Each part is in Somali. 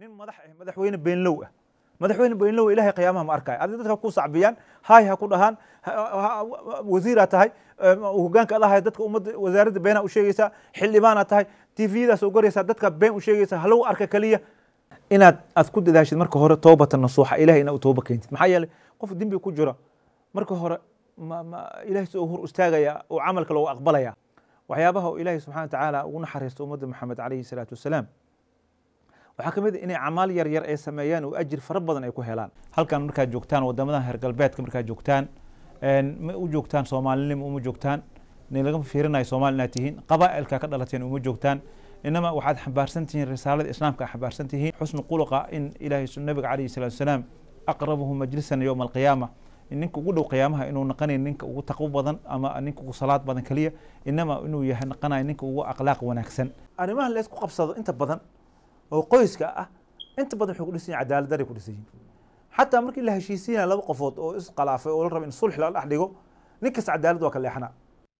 nin madax ah madaxweyne beenlow ah madaxweyne beenlow ilahay qiyaamaha ma arkaayo adi dadka ku sacbiyaan hay ha ku dhahaan wasiiraa tahay hogaanka adahay dadka ummadda wasaaradda beenaa u sheegaysaa xildhibaanaa tahay tviyadaas soo goraysaa dadka been u sheegaysaa halagu arka keliya inaad aad ku dadaashid marka hore toobata nasuuxa ilahay inaad u tooba keentid maxaa yeelay qof dembi ku jiro marka hore ma ma ilahay soo hor istaagaya oo camalka loogu aqbalaya waxyaabaha oo ilaahay subxana watacaala ugu naxariisto ummadda maxamed calayhi salaatu wasalaam waxaa ka mid a inay camaal yar yar ay sameeyaan oo ajir fara badan ay ku helaan halkan markaad joogtaan wadamadan heer galbeedka markaad joogtaan ma u joogtaan soomaalinimo uma joogtaan nin laga fiirinayo soomaali inaad tihiin qabaa'ilka ka dhalateen uma joogtaan inama waxaad xambaarsan tihiin risaalada islaamka xambaarsan tihiin xusnu quluqa in ilaahay nabiga calayhi salaatu wasalaam aqrabuhu majlisan yowma alqiyaama ninka ugu dhow qiyaamaha inuu naqanayn ninka ugu taqwo badan ama ninka ugu salaad badan keliya inama inuu yahay naqanayo ninka ugu akhlaaq wanaagsan arrimaha la isku qabsado inta badan oo qoyska ah inta badan waxay ku dhisan yihin cadaalad daray ku dhisan yihin xataa markii la heshiisiinaya laba qofood oo iskhalaafay oo la raba in sulx la dhex dhigo nin kasta cadaalad waa ka leexanaa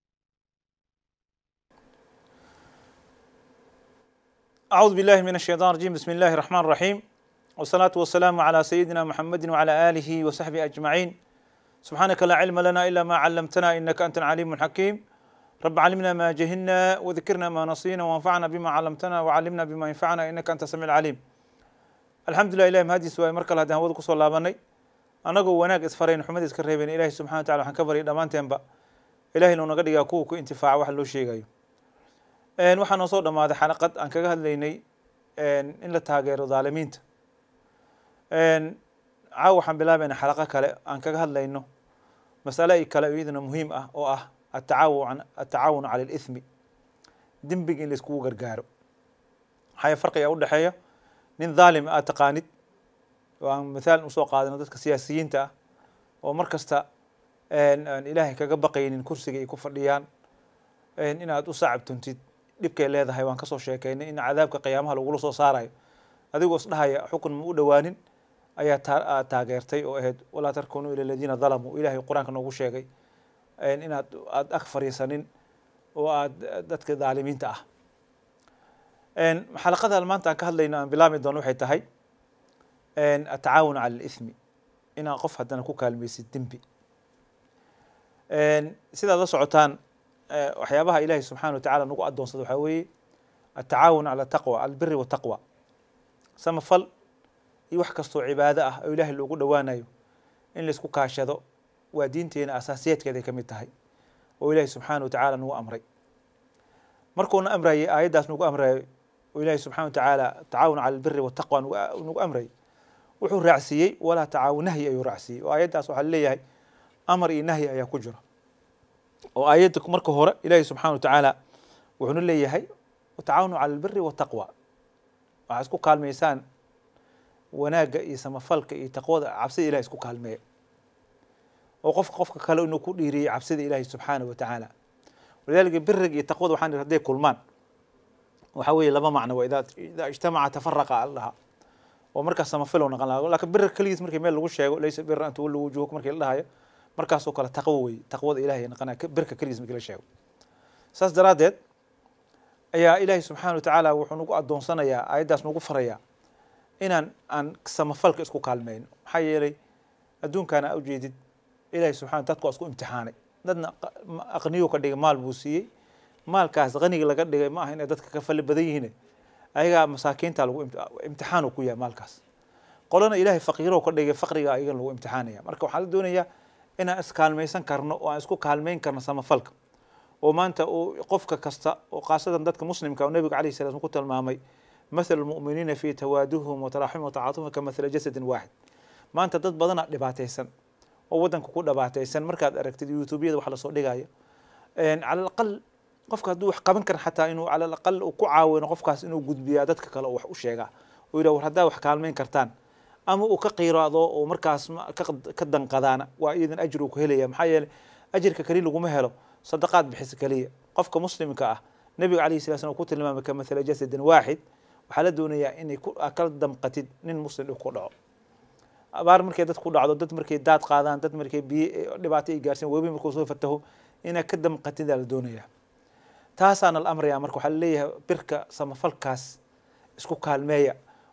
أعوذ بالله من الشيطان الرجيم بسم الله الرحمن الرحيم والصلاة والسلام على سيدنا محمد وعلى آله وصحبه أجمعين سبحانك لا علم لنا إلا ما علمتنا إنك أنت العليم الحكيم رب علمنا ما جهلنا وذكرنا ما نصينا وانفعنا بما علمتنا وعلمنا بما ينفعنا إنك أنت السميع العليم الحمد لله إلهي مهدي سواء مركل هذا هو كسر لابني أنا جو وناك إسفرين حمد إسكرهبين إلهي سبحانه وتعالى حنكبر دمان تنبأ إلهي لو نقد يكوك انتفاع وحلو شيء جايو waxaa noo soo dhamaaday xalaqad aan kaga hadlaynay in la taageero dhaalimiinta caawa waxaan bilaabayna xalaqo kale aan kaga hadlayno masale kale iyaduna muhiim ah oo ah atacaawun atacaawun cala alithmi dembiga in la iskugu gargaaro maxaa farqiga u dhexeeya nin dhaalim aad taqaanid oo aan mithaal usoo qaadano dadka siyaasiyiinta ah oo mar kasta aan ilaahay kaga baqaynin kursiga ay ku fadhiyaan inaad u saacabtuntid dhibkay leedahay waan kasoo sheekaynay in cadaabka qiyaamaha lagula soo saarayo adigoo isdhahaya xukun ma u dhowaanin ayaa taa taageertay oo ahayd walaa tarkunuu ila aladiina dalamuu ilahay qur-aanka noogu sheegay inaad aad ag fariisanin oo aad dadka dhaalimiinta ah xalaqadan maanta aan ka hadlayno aan bilaami doono waxay tahay atacaawun cala alithmi inaad qof haddana ku kaalmaysid dembi sidaad la socotaan waxyaabaha ilahi subxana watacala nagu adoonsada waxaa weeye atacaawun cala taqwa albiri wataqwa samafal iyo wax kastoo cibaado ah oo ilahay loogu dhowaanayo in laisku kaashado waa diinteena asaasiyaadkeeday ka mid tahay oo ilahi subxaana watacala nagu amray markuuna amrayay aayaddaas nagu amrayo oo ilahi subxana watacaala tacaawun cala albiri wataqwa nagu amrayay wuxuu raacsiiyey walaa tacaawun nahyi ayuu raacsiiyey oo aayaddaas waxaa leeyahay amar iyo nahyi ayaa ku jira oo aayadda marka hore ilaahi subxana watacaala wuxuuna leeyahay watacaawanu cala albiri wataqwa waxaa isku kaalmaysaan wanaagga iyo samafalka iyo taqwada cabsida ilahi isku kaalmeeya oo qofka qofka kale inuu ku dhiiriyey cabsida ilaahi subxaana wa tacaala walidalika biriga iyo taqwada waxaan hadday kulmaan waxaa weeye laba macno waa idaa idaa ijtamaca tafaraqa aldhaha oo markaas samafilo naqan laha lakin birir keligiis markii meel lagu sheego laysa bira an tuwallu wujuhuk markii la dhahayo markaasoo kale taqwo wey taqwada ilahay naqanaya birka keligiis markii la sheego saas daraaddeed ayaa ilaahay subxaana watacaala wuxuu nagu adoonsanayaa aayaddaas nagu farayaa inaan aan samafalka isku kaalmeyno maxaa yeelay adduunkaana a ujeedid ilahay subxana dadku waa isku imtixaanay dadna aqniyo ka dhigay maal buu siiyey maalkaas qaniga laga dhigay ma aha inay dadka ka fali badan yihiin ayagaa masaakiinta lagu imtixaan ku yahay maalkaas qolana ilahay faqiiro ka dhigay faqriga ayagan lagu imtixaanaya marka waxaa la doonayaa inaan iskaalmaysan karno oo aan isku kaalmeyn karno samafalka oo maanta uu qofka kasta oo khaasadan dadka muslimka oo nabiga alayh salam ku tilmaamay mathal lmu'miniina fi tawaaduhum wataraxumhum watacaatumhum ka mathla jasadin waaxid maanta dad badana dhibaataysan oo waddanka ku dhibaataysan markaad aragtid youtubeyada wax lasoo dhigaya cala alaqal qofka hadduu wax qaban kara xataa inuu cala alaqal uu ku caawino qofkaas inuu gudbiyaa dadka kale oo wax u sheegaa oo yidhah war haddaa wax kaalmeyn kartaan ama uu ka qiiraado oo markaas ka danqadaana waa iyadan ajir uu ku helaya maxaa yeeley ajirka keliya laguma helo sadaqaad bixisa keliya qofka muslimka ah nabiga alayh sala slam ku tilmaamay ka mathala jasadin waaxid waxaa la doonayaa inay kala damqatid nin muslim dhib ku dhaco abaar markay dad ku dhacdo dad markay daad qaadaan dad markay biyo dhibaato ay gaarsiin webi markuu soo fataho inaad ka damqatidaa la doonayaa taasaana la amraya marka waxaa laleeyahay birka samafalkaas isku kaalmeeya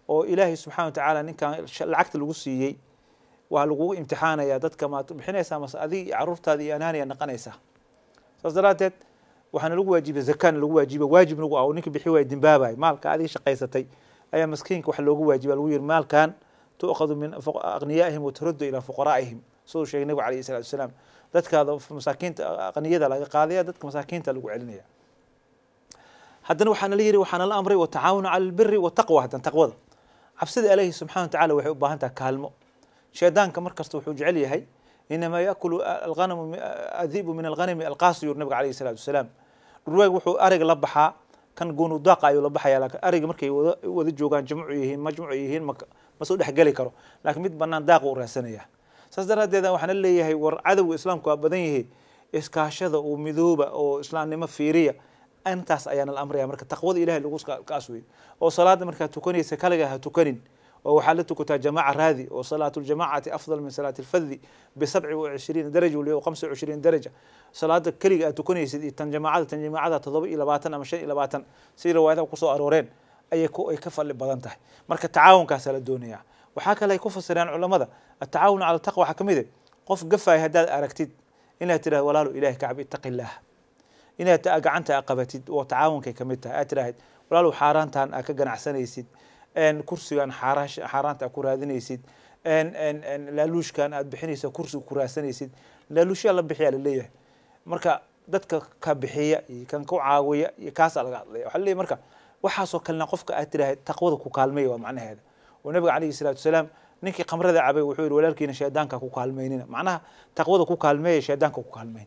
oo ilaahay subxana wa tacaala ninkan lacagta lagu siiyey waa lagugu imtixaanaya dadka maad bixinaysaa mase adig iyo caruurtaada iyo anaaniya naqanaysaa saas daraaddeed waxaana lagu waajiba zakana lagu waajiba waajib nagu ah oo ninka bixi waaya dimbaabay maalka adiga shaqaysatay ayaa maskiinka waxa loogu waajiba lagu yiri maalkan tu'khadu min aqniyaa'ihim waturaddu ilaa fuqaraa'ihim siduu sheegay nabigu alayhi salatu wasalaam dadkaada masaakiinta aqniyada laga qaadaya dadka masaakiinta lagu celinaya haddana waxaana la yiri waxaana la amray watacaawanu cala albiri wataqwa haddan taqwada cabsida ilaahi subxana wa tacala waxay u baahan tahay kaalmo shaydaanka mar kasta wuxuu jecel yahay inamaa yaakulu alghanamu adibu min alghanami alqaasi yuri nabiga alayhi salatu wasalaam dhurwaag wuxuu ariga la baxaa kan goonu daaqa ayuu la baxaya laakiin ariga markay wada wada joogaan jamcu yihiin majmuc yihiin ma ma soo dhexgeli karo laakiin mid banaan daaqa u raadsanaya saas daraaddeed waxaana leeyahay war cadowga islaamku waa badan yahay iskaashada uu midooba oo islaamnimo fiiriya intaas ayaana la amraya marka taqwada ilahay lagu kaas wey oo salaada markaad tukanaysa kaliga ha tukanin oo waxaad la tukataa jamaaca raadi oo salaatu ljamacati afdal min salaati lfaddi bisabci wa cishriina daraja waliba khamsa wa cishriina daraja salaada keliga aad tukanaysid iyo tan jamaacada tan jamaacada toddoba iyo labaatan ama shan iyo labaatan si riwaayadaha kusoo arooreen ayay ku ay ka fadli badan tahay marka tacaawunkaasaa la doonaya waxaa kale ay ku fasireen culamada atacaawun cala taqwa waxaa ka mid ah qof gafaaya haddaad aragtid inaad tidhahdo walaalo ilahi kacab ittaqi illaah inaad gacanta a qabatid oo tacaawunkay ka mid tahay aad tidhaahid walaalow xaaraantan aad ka ganacsanaysid kursigan xaaraanta aad ku raadinaysid laaluushkan aad bixinaysa kursiga ku raadsanaysid laaluushyaa la bixiyaa laleeyahay marka dadka ka bixiya iyo kan ku caawiya iyo kaasaa laga hadlaya waxaa laleeyahy marka waxaasoo kalena qofka aad tidhaahid taqwada ku kaalmeeya waa macnaheeda oo nabiga calayhi salaatu wasalaam ninkii khamrada cabay wuxuu yihi walaalkiina shaydaanka ku kaalmaynina macnaha taqwada ku kaalmeeya shaydaanka ku kaalmayn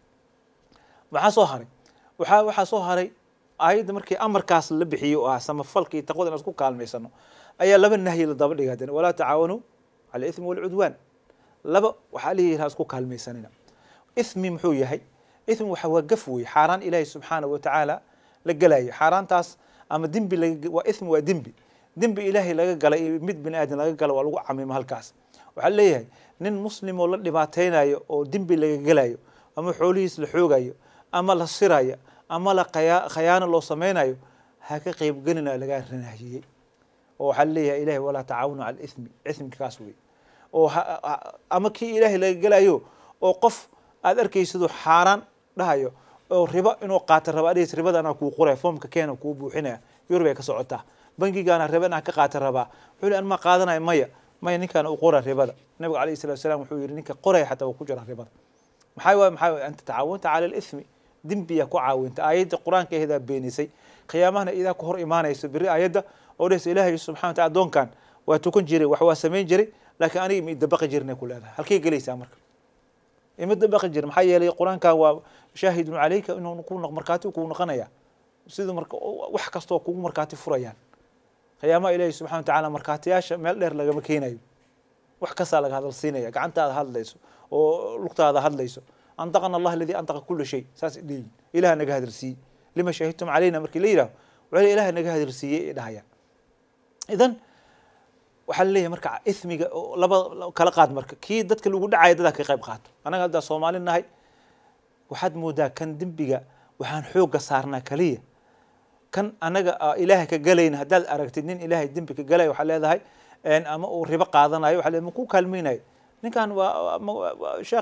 maxaa soo haray waxaa waxaa soo haray aayadda markii amarkaas la bixiyo oo ah samafalka iyo taqwada inaan isku kaalmaysano ayaa laba nahyi la daba dhigay haddana walaa tacaawanuu cala ithmi walcudwaan laba waxaa la yihi isku kaalmaysanina ithmi muxuu yahay ithmi waxa waa gaf wey xaaraan ilaahi subxaanahu watacaala la gelayo xaaraantaas ama dembi laga waa ithmi waa dembi dembi ilaahay laga galay iyo mid bini aadan laga gala waa lagu camimo halkaas waxaa leeyahay nin muslim oo la dhibaateynayo oo dembi laga gelayo ama xoolihiis la xoogayo ama la sirayo ama la khayaano loo sameynayo ha ka qeybgelina lagaa ranahiyey oo waxaa leeyahay ilahay walaa tacaawanu cala ithmi ithmika kaas wey oo ama kii ilaahay laga gelayo oo qof aad arkaysido xaaraan dhahayo oo ribo inuu qaata raba adhiis ribada anaa kuu qoraya foomka keena kuu buuxinaya yurub ay ka socotaa bangigaana riba inaa ka qaata rabaa wuxuu an ma qaadanaya maya maya ninkaana u qora ribada nabiga alayhi salatu wasalaam wuxuu yihi ninka qoraya xataa waa ku jira ribada maxaa waay maxaa waay anta tacaawanta cala alithmi dembiyaa ku caawinta aayadda qur-aanka aheedaa beenisay khiyaamahana idaa ku hor imaanayso beri aayadda oo dhehaysa ilaahay subxana wataala addoonkan waa tukan jiray wax waa samayn jiray laakiin aniga ima idabaqi jirnay ku leedahay halkay gelaysaa marka ima dabaqi jir maxaa yeelay qur-aankan waa shaahidun calayka inuu ku markaati kuu noqonaya siduu marka wax kastoo kugu markaati furayaan khiyaamaha ilaahi subxana watacaala markaatiyaasha meel dheer lagama keenayo wax kastaa laga hadal siinaya gacantaada hadlayso oo lugtaada hadlayso antaqana allah aladii antaqa kula shay saas leeyihin ilaha naga hadalsiiyey lima shahidtum calayna markii la yidhaho waxay ilaha naga hadalsiiyey ay dhahayaan idan waxaa la leeyahay marka ithmiga laba kala qaad marka kii dadka lagu dhacaya dadaa ka qayb qaato annaga haddaa soomaali nahay waxaad moodaa kan dembiga waxaan xoogga saarnaa kaliya kan anaga ilaahay ka galayna haddaad aragtid nin ilaahay dembi ka galaya waxaa leedahay ama uu ribo qaadanayo waxa le ma ku kaalmaynayo ninkan waa sheekh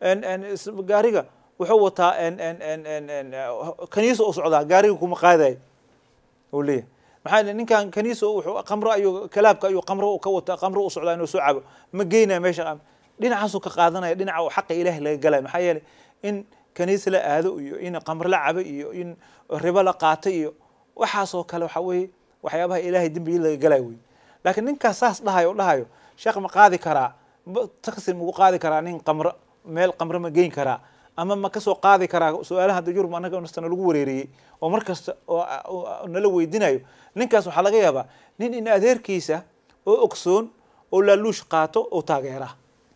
gaariga wuxuu wataa kaniisa u socdaa gaariga kuma qaadayo u leeyahay maxaa ninkan kaniisa wuxuu qamro ayuu kalaabka ayuu qamro ka wata qamro u socdaa inuu soo cabo ma geynaya meesha dhinacaasuu ka qaadanaya dhinaca xaqa ilaahay laga galaya maxaa yeelay in kaniis la aado iyo in qamro la cabo iyo in ribo la qaato iyo waxaasoo kale waxa weeye waxyaabaha ilaahay dembigii laga galayo wey laakiin ninkaas saas dhahayo o dhahayo sheekh ma qaadi karaa taksi magu qaadi karaa nin qamro meel qamro ma geyn karaa ama ma kasoo qaadi karaa su-aalaha hadda yurub annaga nastana lagu wareeriyey oo mar kasta oo nala weydinayo ninkaas waxaa laga yaabaa nin in adeerkiisa oo ogsoon oo laaluush qaato oo taageera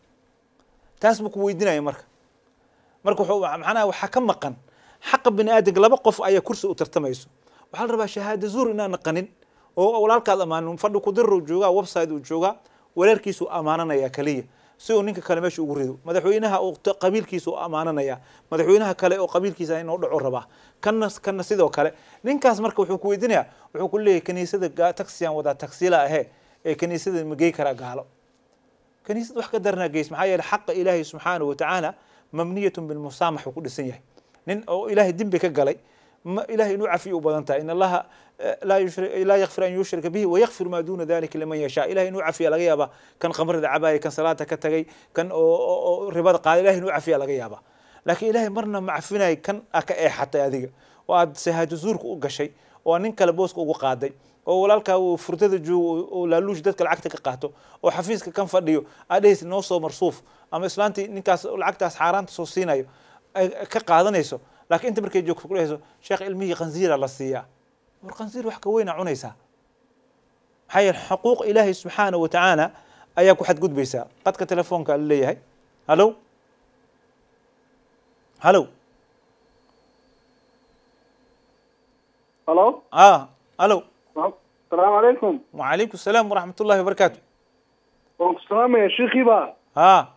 taas ma ku weydinayo marka marka macnaha waxaa ka maqan xaqa bini aadamka laba qof ayaa kursi u tartamayso waxaa la rabaa shahaada zuur inaan naqanin oo walaalkaad amaanin fadhi kudirar uu joogaa website uu joogaa walaalkiisuu ammaananaya kaliya si uu ninka kale meesha ugu rido madaxweynaha uu t- qabiilkiisa u ammaananaya madaxweynaha kale oo qabiilkiisa inuu dhaco rabaa kanna kanna sidoo kale ninkaas marka wuxuu ku weydiinaya wuxuu ku leeyahay kaniisada ga- taxiyaan wadaa tagsila ahee ee kaniisada ma gey karaa gaalo kaniisad wax ka daranaa geys maxaa yeele xaqa ilaahay subxaanahu watacaala mamniyatun bilmusaamax uu ku dhisan yahay nin oo ilaahay dembi ka galay ma ilahay inuu cafiyo u badan tahay in allaha eh, laa yushri- laa yakfir an yushrika bihi wayakfir maa duuna dalika liman yashaa ilahay inuu cafiya laga yaabaa kan khamrida cabaaya kan salaada ka tagay kan oo oo- oo ribada qaada ilahay inuu cafiya laga yaabaa laakiin ilahay marna ma cafinay kan aa ka eexatay adiga oo aad sahaado zuurka u gashay oo aad nin kale booska ugu qaaday oo walaalkaa uu furdada joogo oo laaluush dadka lacagta ka qaato oo xafiiska kan fadhiyo aad dhehaysid noo soo marsuuf ama islaantii ninkaas lacagtaas xaaraanta soo siinayo ay ka qaadanayso laakiin inta markay joogto ku dhehayso sheekh ilmihii khansiira la siiyaa war khansiir wax ka weyna cunaysaa maxaa yeele xuquuq ilaahay subxaanahu watacaala ayaa ku xadgudbaysaa qadka telefoonka la leeyahay halow halow halo ah halow asalaamu calaykum وعليكم السلام ورحمة الله وبركاته waan ku salaamaya shiikiiba ها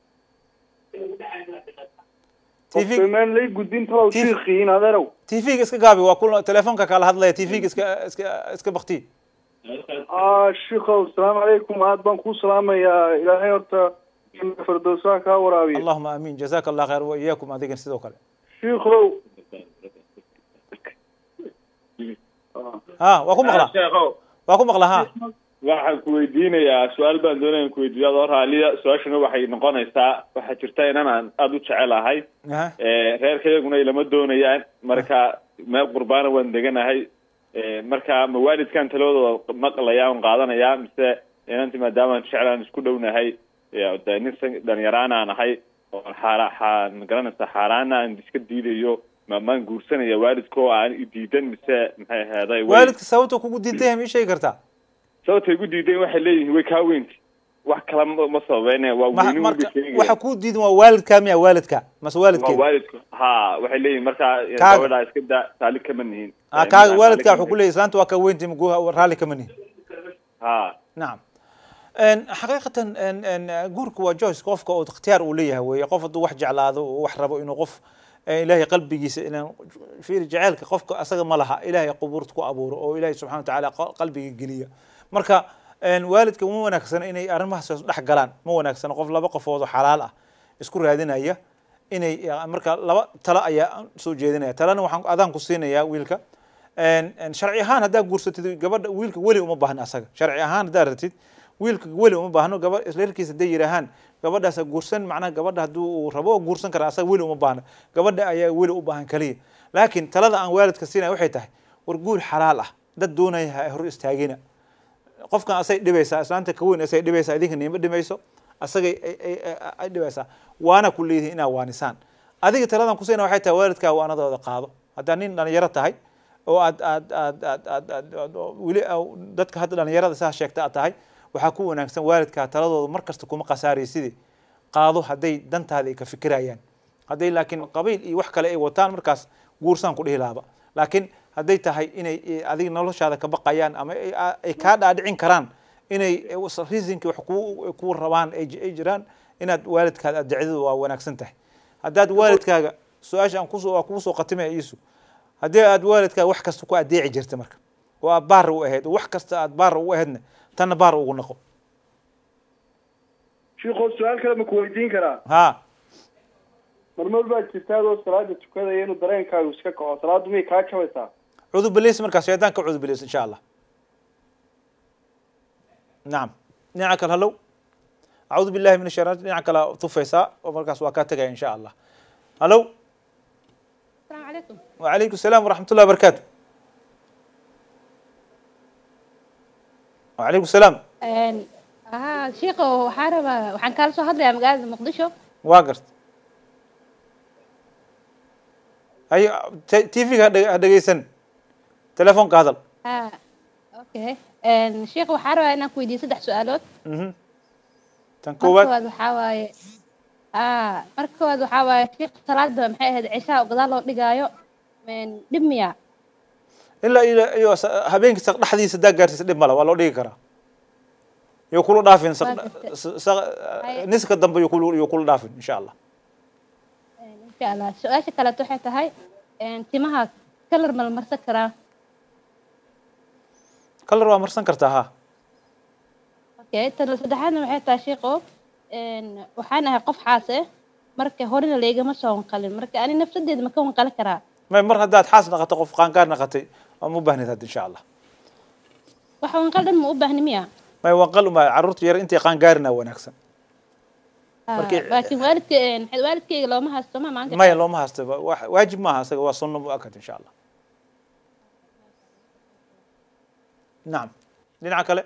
تيفيك qofkiimaan lay gudbin talow Tif- shiikiin adeerow تيفيك اسكا قابي وكل تليفونك كالا هادلaya تيفيك اسكا اسكا اسكا بختي ah shiikow asalaamu calaykum aad baan kuu salaamayaa ilaahay horta firdowsaha kaa waraabiya اللهم امين جزاك الله خير واياكم اديك سيدو كله shiikow ها واكو مقلا sheekhow واكو مقلا ها waxaan ku weydiinayaa su-aal baan doonaya ku weydiiyo adoo raaliya su-aashana waxay noqonaysaa waxaa jirta inan aan aada u jecelahay ها reerkayaguna ilama doonayaan marka meel qurbaana waan deganahay marka ma waalidkan taladooda maqlaya on qaadanaya mise inanti maadaamaan jeclaan isku dhownahay de nin san- dhalinyaraan aan ahay oo xaara xaa magaranaysa xaaraana aan iska diidayo ma maan guursanaya waalidkoo aan i diidan mise maxay aheeday way- والدك سوته كوكو دينتهم ايش شيء كرتا sababtay igu diideen waxay leeyihiin way kaa weynti wax kala ma ma sababeynaya waa ما weynin مركا weliba waxa ku diidan waa waalidka miya waalidka mas waa waalidka waalidku ha waxay leeyihin markaa Kaaga. gabadhaa iska da taali kama nihin ah kaaga waalidka wuxuu ku leeyahay islaanta waa ka weyntii magu raali kama nihin ha نعم ان حقيقة ان ان جورك وجويس قفك او اختيار وليه وي قف دو wax jeclaado oo wax rabo inuu qof eh, ilaahay qalbigiisa inaan fiir jaceelka qofka asaga ma laha ilaahay qubuurta ku abuuro oo ilaahay subxaana watacaala qa- qalbiga geliya marka en, waalidka ma wanaagsana inay arrimahaas dhex galaan ma wanaagsana qof laba qofood oo xalaal ah isku raadinaya inay ya, marka laba talo ayaa soo jeedinaya talana waxaan adaan ku siinayaa wiilka En- en sharci ahaan haddaa guursatid gabadha wiilka weli uma baahna asaga sharci ahaan haddaa ratid wiilka weli uma baahno gaba reerkiisa hadday yidhaahaan gabadhaas ha guursan macnaha gabadha hadduu uu rabo oo guursan kara asaga weli uma baahna gabadha ayaa weli u baahan kaliya laakiin talada aan waalidka siinaya waxay tahay war guur xalaal ah dad doonaya ha hor istaagina qofkan asay dhibaysaa islaanta ka weyn asay dhibaysaa idinka niima dhimayso asagay ay- ay- ay- ay dhibaysaa waana ku leedihin inaa waanisaan adiga taladan kusiina waxay tahay waalidkaa waanadooda qaado haddaa nin dhalinyaro tahay oo aad aad aad aad aad aad aad- oo weli aa- dadka hadda dhalinyarada saa sheegta aad tahay waxaa ku wanaagsan waalidkaa taladooda mar kasta kuma khasaaraysidii qaado hadday dantaada ay ka fikirayaan hadday laakiin qabiil iyo wax kale ay wataan markaas guursaan ku dhihi lahaba laakiin hadday tahay inay eh, adiga noloshaada ka baqayaan ama ay- a- ay kaa dhaadhicin karaan inay reasonkii wax ku ku rabaan ay ji- ay jiraan inaad waalidkaada adecdadu waa wanaagsan tahay haddaad waalidkaaga su-aasha aan kusoo waa kugu soo qatimaya iisu haddii aad waalidkaaga wax kasta ku adeeci jirta marka oo aad baara u ahayd oo wax kasta aad baara ugu ahaydna tanna baara ugu noqo shiikow su-aal kale ma ku weydiin karaa ha marmar baa jirta adoo salaada tukadaya inuu dareenkaagu iska kaco salaaddu miyay kaa jabaysaa cudu bilis markaas shaydaan ka cudu bilis insha allah nacam dhinaca kale hallow acuudu billahi min ashaytaan dhinaca kale tufaysaa oo markaas waa kaa tegaya insha allah hallow السلام عليكم وعليكم السلام ورحمة الله وبركاته وعليكم السلام een ها sheekho waxaan rabaa waxaan kaala soo hadlayaa magaalada muqdisho واقرت أي تي في هدقيسن تلفون كهذا ha okay een sheekho waxaan rabaa inaan ku weydiiyo saddex su-aalood اها marka تنكوبات koowaad waxaa waaye ha marka koowaad waxaa waaye sheekh salaada maxay ahayd cishaa oo gadaal loo dhigaayo een dhib miya إلا إلى أيوة هبينك تقدح دي سداق قارتي سدب ملا والله ديك كرا iyo kula dhaafin saq- Waa gartay. s- saq- Hay- niska dambe iyo kula iyo kula dhaafin insha allah insha allah su-aasha kaleeto waxay tahay een, timaha kalar ma la marsan karaa kalar waa marsan kartaa ha okay tan saddexaadna waxay tahay sheeko een, waxaan ahay qof xaas eh marka horena laygama soo wanqalin marka ani nafsadeeda ma ka wanqali karaa may mar haddaad xaas naqato qof qaangaar naqatay waa ma u baahnid hadda insha allah wax wanqal dhan ma u baahni miya may wanqal uma carruurta yar intay qaangaarina wanaagsan Ah, Markii- laakiin waalidka een, waalidkayga looma haysto ma maanka maya looma haysto wa- wa- waajib maaha isaga waa sunno muakad insha allah nacam dhinaca kale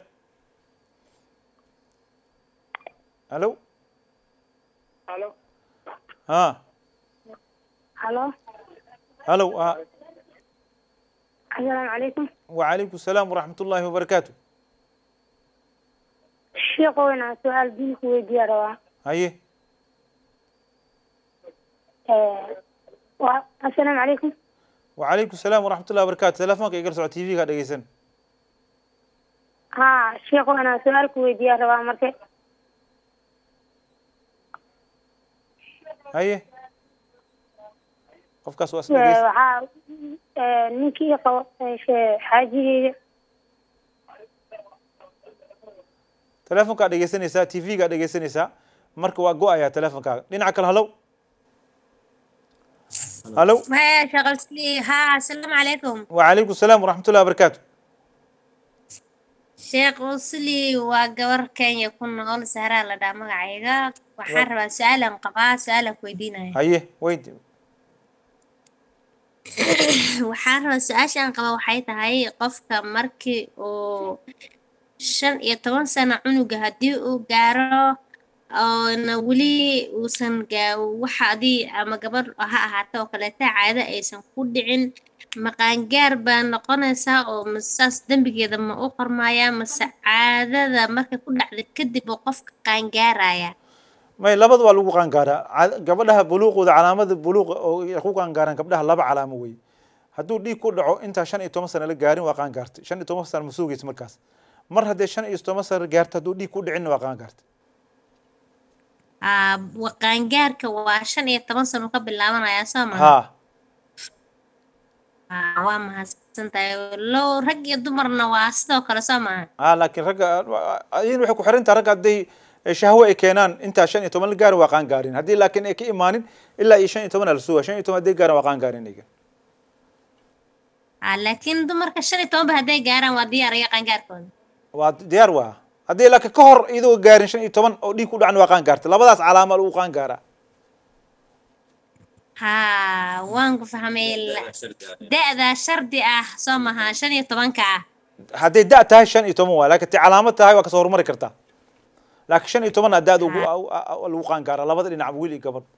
halo Halo. ha Halo. halo ha Assalaamu calaykum. وعليكم السلام ورحمة الله وبركاته Sheekhoona su'aal diin ku weydiiyaa rabaa. هاي Ee, waa assalaamu calaykum. وعليكم السلام ورحمة الله وبركاته تلفونك يقرأ سعود تي في قاعد يسن Haa, sheekhoona su'aal ku weydiiyaa rabaa marka. هاي قف كاس Ee, واسمه waxaa ee, ninkii qabo ee, shee- xaajigeyga تلفونك قاعد يسن يسا تي في قاعد يسن يسا مرك واقو يا تلفونك لين كل هلو هلو ما شغلت لي ها السلام عليكم وعليكم السلام ورحمة الله وبركاته sheekh usli waa gabar kenya ku nool sahraa la dhaa magacayga waxaan rabaa su-aalan qabaa su-aalan ku weydiinaya هاي وين waxaan rabaa su-aashaan qaba waxay tahay qofka markii uu shan iyo toban sano cunuga haddii uu gaaro oona weli uusan gaa waxa adii ama gabadh ha ahaata oo kaleeta caado aysan ku dhicin maqaangaar baa noqonaysaa oo masaas dembigeeda ma u qormayaa mase caadada markay ku dhacda kadib uu qofka qaangaaraya may labada waa lagu qaangaaraa Ca- gabadhaha buluuqooda calaamada buluuqa oo ay ku qaangaaraan gabdhaha laba calaamo wey hadduu dhiig ku dhaco intaa shan iyo toban sano la gaarin waa qaangaartay shan iyo toban sano ma sugaysa markaas mar haddee shan iyo toban sano gaarto hadduu dhiig ku dhicinna waa qaangaartay Aa, wa- qaangaarka waa shan iyo toban sano ka bilaabanayaa soo maha haa Aa, waa mahadsantahay low rag iyo dumarna waa sidoo kale soo maha haa laakiin ragga ayin waxay ku xiran tahay ragga hadday shahwo ay keenaan intaa shan iyo toban la gaarin waa qaangaarin haddii laakiin ay ka imaanin ilaa iyo shan iyo toban la suga shan iyo toban hadday gaarin waa qaangaarin iyaga Aa, laakiin dumarka shan iyo tobanba hadday gaaraan waa diyaar iyo qaangaarkooda waa diyaar waa haddii laakiin ka hor iyadoo gaarin shan iyo toban oo dhiig ku dhacan waa qaangaartay labadaas calaama lagu qaangaaraa haa waan ku fahmay la- da-da shardi ah soo maha shan iyo tobanka ah hadday da tahay shan iyo toban waa laakiin tii calaamad tahay waa kasoo horumari kartaa laakiin shan iyo tobanna daada ugu lagu qaangaara labada dhinac wiil iyo gabadh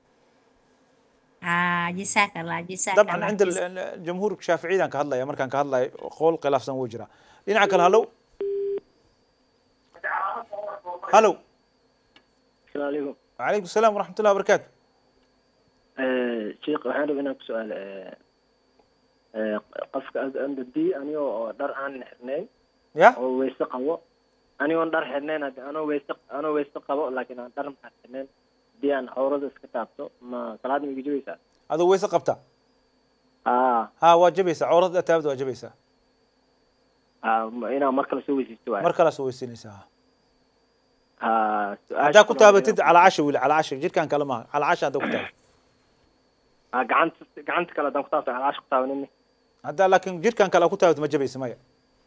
haa jisaaka allah jisaaka dabcan allah, cinda jisaaka. ال- ال- jamhuur shaaficiyadaan ka hadlaya markaan ka hadlayo qowl khilaafsan wuu jiraa dhinaca kale hallow hallow السلام عليكم وعليكم السلام ورحمة الله وبركاته آه، شيخ waxaan rabaa inaan ku su-aalo ee, ee, qofka andadii anigoo oo dhar aan xirnayn ya oo weyse qabo anigoon dhar xirnayn haddi anoo weyse anoo weyse qabo laakiin aan dhar maxaa xirnayn haddii aan cawrada iska taabto ma salaad ma iga jabaysaa adoo weyse qabta aa ha waa jabaysaa cawrada taabada waa jabaysaa aa ma- inaan mar kale soo weysaysto waay mar kala soo weysinaysaa aa su-aasha haddaa ku kale taabatid waa- calaa casha wili calaa casha jirkaan kale maaha calaa casha haddaa ku taabatid aa gacanta gacanta kale haddaan ku taabto calaash ku taabanin haddaa laakiin jirkaan kale aa ku taabatid ma jabaysa maya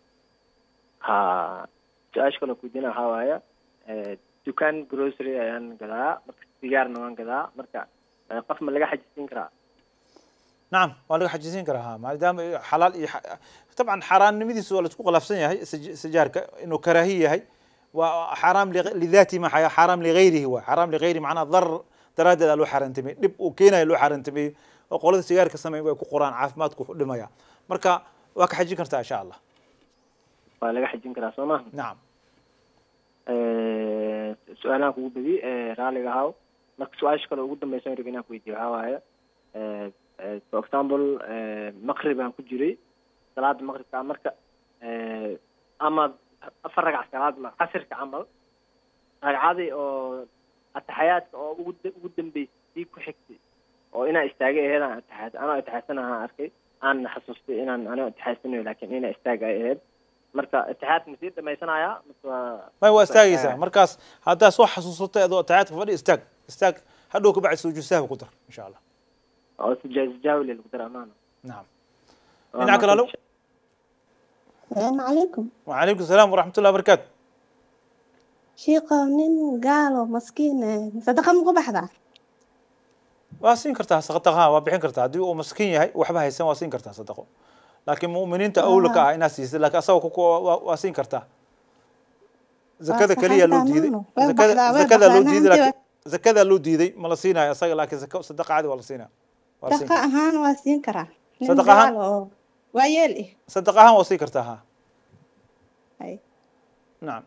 haa su-aasha kale kudiina waxaa waaya ee, dukaan grocery ayaan gadaa marka sigaarna waan gadaa marka ee, qof ma laga xajisiin karaa نعم waa laga xajisin karaa ha maadaama ay xalaal iyo xa- طبعا xaaraannimadiisu waa laisku khilaafsan yahay sij- sijaarka inuu karaahi yahay waa xaaraam li- lidaati ma xaya xaaraam ligayrihi waa xaaraam ligayri macnaha darar daraaddeeda loo xaaraantimeeyey dhib uu keenayo loo xaaraantimeeyey oo qolada sigaarka sameyn way ku qoraan caafimaadku wuxuu dhimaya marka waa ka xajin kartaa insha allah waa laga xajin karaa soo maha nacam Ee, su-aalahan kugu badi ee, raaliga ahaw marka su-aasha kale ugu dambeysa rab inaan ku weydiiyo waxaa waaye ee, ee, for example ee, maqrib aan ku jiray salaada maqribka marka ee, ama afar ragac salaad ma casirka camal ragcadii oo ataxayaadka oo ugu da- ugu dambeysay ku xigtay oo inaa istaagay aheed aan ataxaad anoo ataxaadsanaha arkay aan xasuustay inaan anoo ataxaadsanayo laakiin inaa istaag ay aheyd marka ataxaadka masii dhamaysanayaa mase waa may waa istaagaysaa markaas haddaa soo xasuusatay adoo taxaadka fadhi istaag istaag hadhow ka bacdi sujuud sahwi ku dar insha allah oo sijaajijaawi lagu dara amaana nacam dhinaca kale alo السلام عليكم وعليكم السلام ورحمة الله وبركاته شيقة nin gaalo maskiin sadaqa muku baxdaa waa siin kartaa sadaqaha waa bixin kartaa haddii uu maskiin yahay waxba haysan waa siin kartaa sadaqo laakiin mu'miniinta awla ka ah inaad siisid laakiin asaga ku waa- waa siin kartaa zakada sax keliya loo hataa diiday maano. Way zakada baxdaa, way zakada loo baxdaa, diiday naantii laakiin zakada loo diiday ma la siinayo asaga laakiin zaka sadaqa caadi waa la siinaya waa siin sadaqa ahaan waa siin karaa nin Sadaqa ahaan? gaalo oo waa yeel eh sadaqa ahaan waa siin kartaa ha Hay. nacam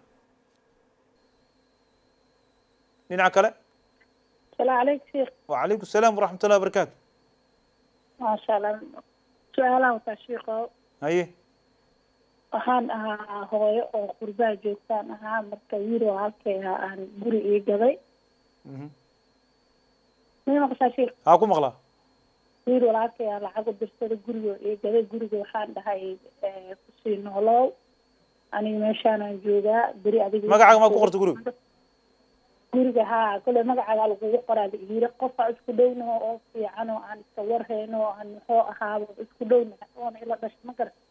dhinaca kale السلام عليك شيخ وعليكم السلام ورحمة الله وبركاته ما شاء الله su-aalaha wataa shiiqo haye waxaan ahaa hooyo oo qurbaa joogtaan ahaa marka wiiloo halkay ahaa aan guri ii gaday Mhm. may maqashaa shiiq haa ku maqlaa wiil walaalkay aa lacag u dirsada gurigoo ii gaday guriga waxaan dhahay eh, kusii noolow aniga meeshaanaan joogaa beri adiga magacaaga maa ku qorta guriga guriga haa kole magacaagaa lagugu qoraa la yiri qofa isku dhownaho oo fiican oo aan iska warhayno oo aan muxuu ahaaba isku dhownahay oona ila dhashay ma garan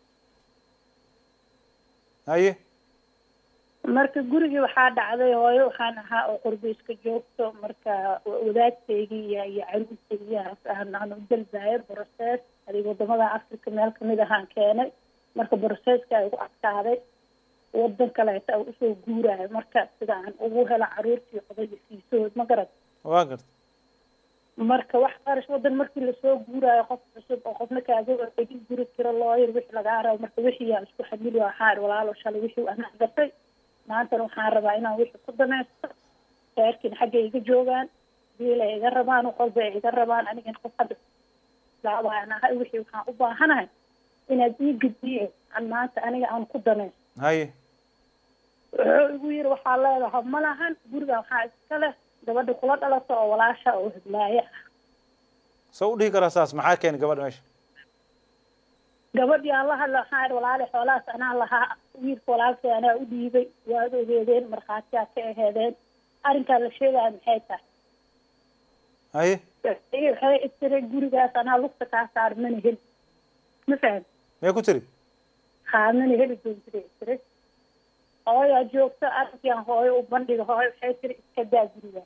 haye marka gurigii waxaa dhacday hooyo waxaan ahaa oo qurbo iska joogto marka wa- wadaadkaygii iyo iyo caruurtaygiyaas aan aan u dalbaayo brosees adig wadamada africa meel kamid ahaan keenay marka broseeska ay ugu adkaaday wadan kaleeta aan usoo guuraayo marka sida aan ugu helo caruurtii odayga fiisahood ma garan waa garta marka wax qarash wadan markii lasoo guuraayo qof cusub oo qofna kaaga egin guri kiro looyar wixii lagaa rabo marka wixii yaa isku xamili waxaa idhi walaalo shalay wixii anaa gatay maantana waxaan rabaa inaan wixii ku danaysto reerkiina xagga iga joogaan biil ay iga rabaan wax walba ay iga rabaan anigana qof hadda laabaan ahay wixii waxaan u baahanahay inaad ii gediye aan maanta aniga aan ku danaysto haye wuxuu igu yiri waxaa leedahay ma lahan guriga waxaa iska leh gabadha kula dhalata oo walaasha oo hiblaaye ah soo u dhihi karaa saas maxaa keenay gabadha meesha gabadhii aan la hadla waxaan idhi walaali xoolahaas anaa lahaa wiilka walaalkay anaa u dhiibay waad ogeedeen markhaatiyaa ka aheedeen arrinkaa la sheegaya maxay tahay haye waxay istiri gurigaas anaa lugta kaa saar mana heli ma faham mee ku tiri haa mana heli doontida istiri hooyaa joogto arrinkii aan hooyo u bandhiga hooyo waxay tiri iska daa guriga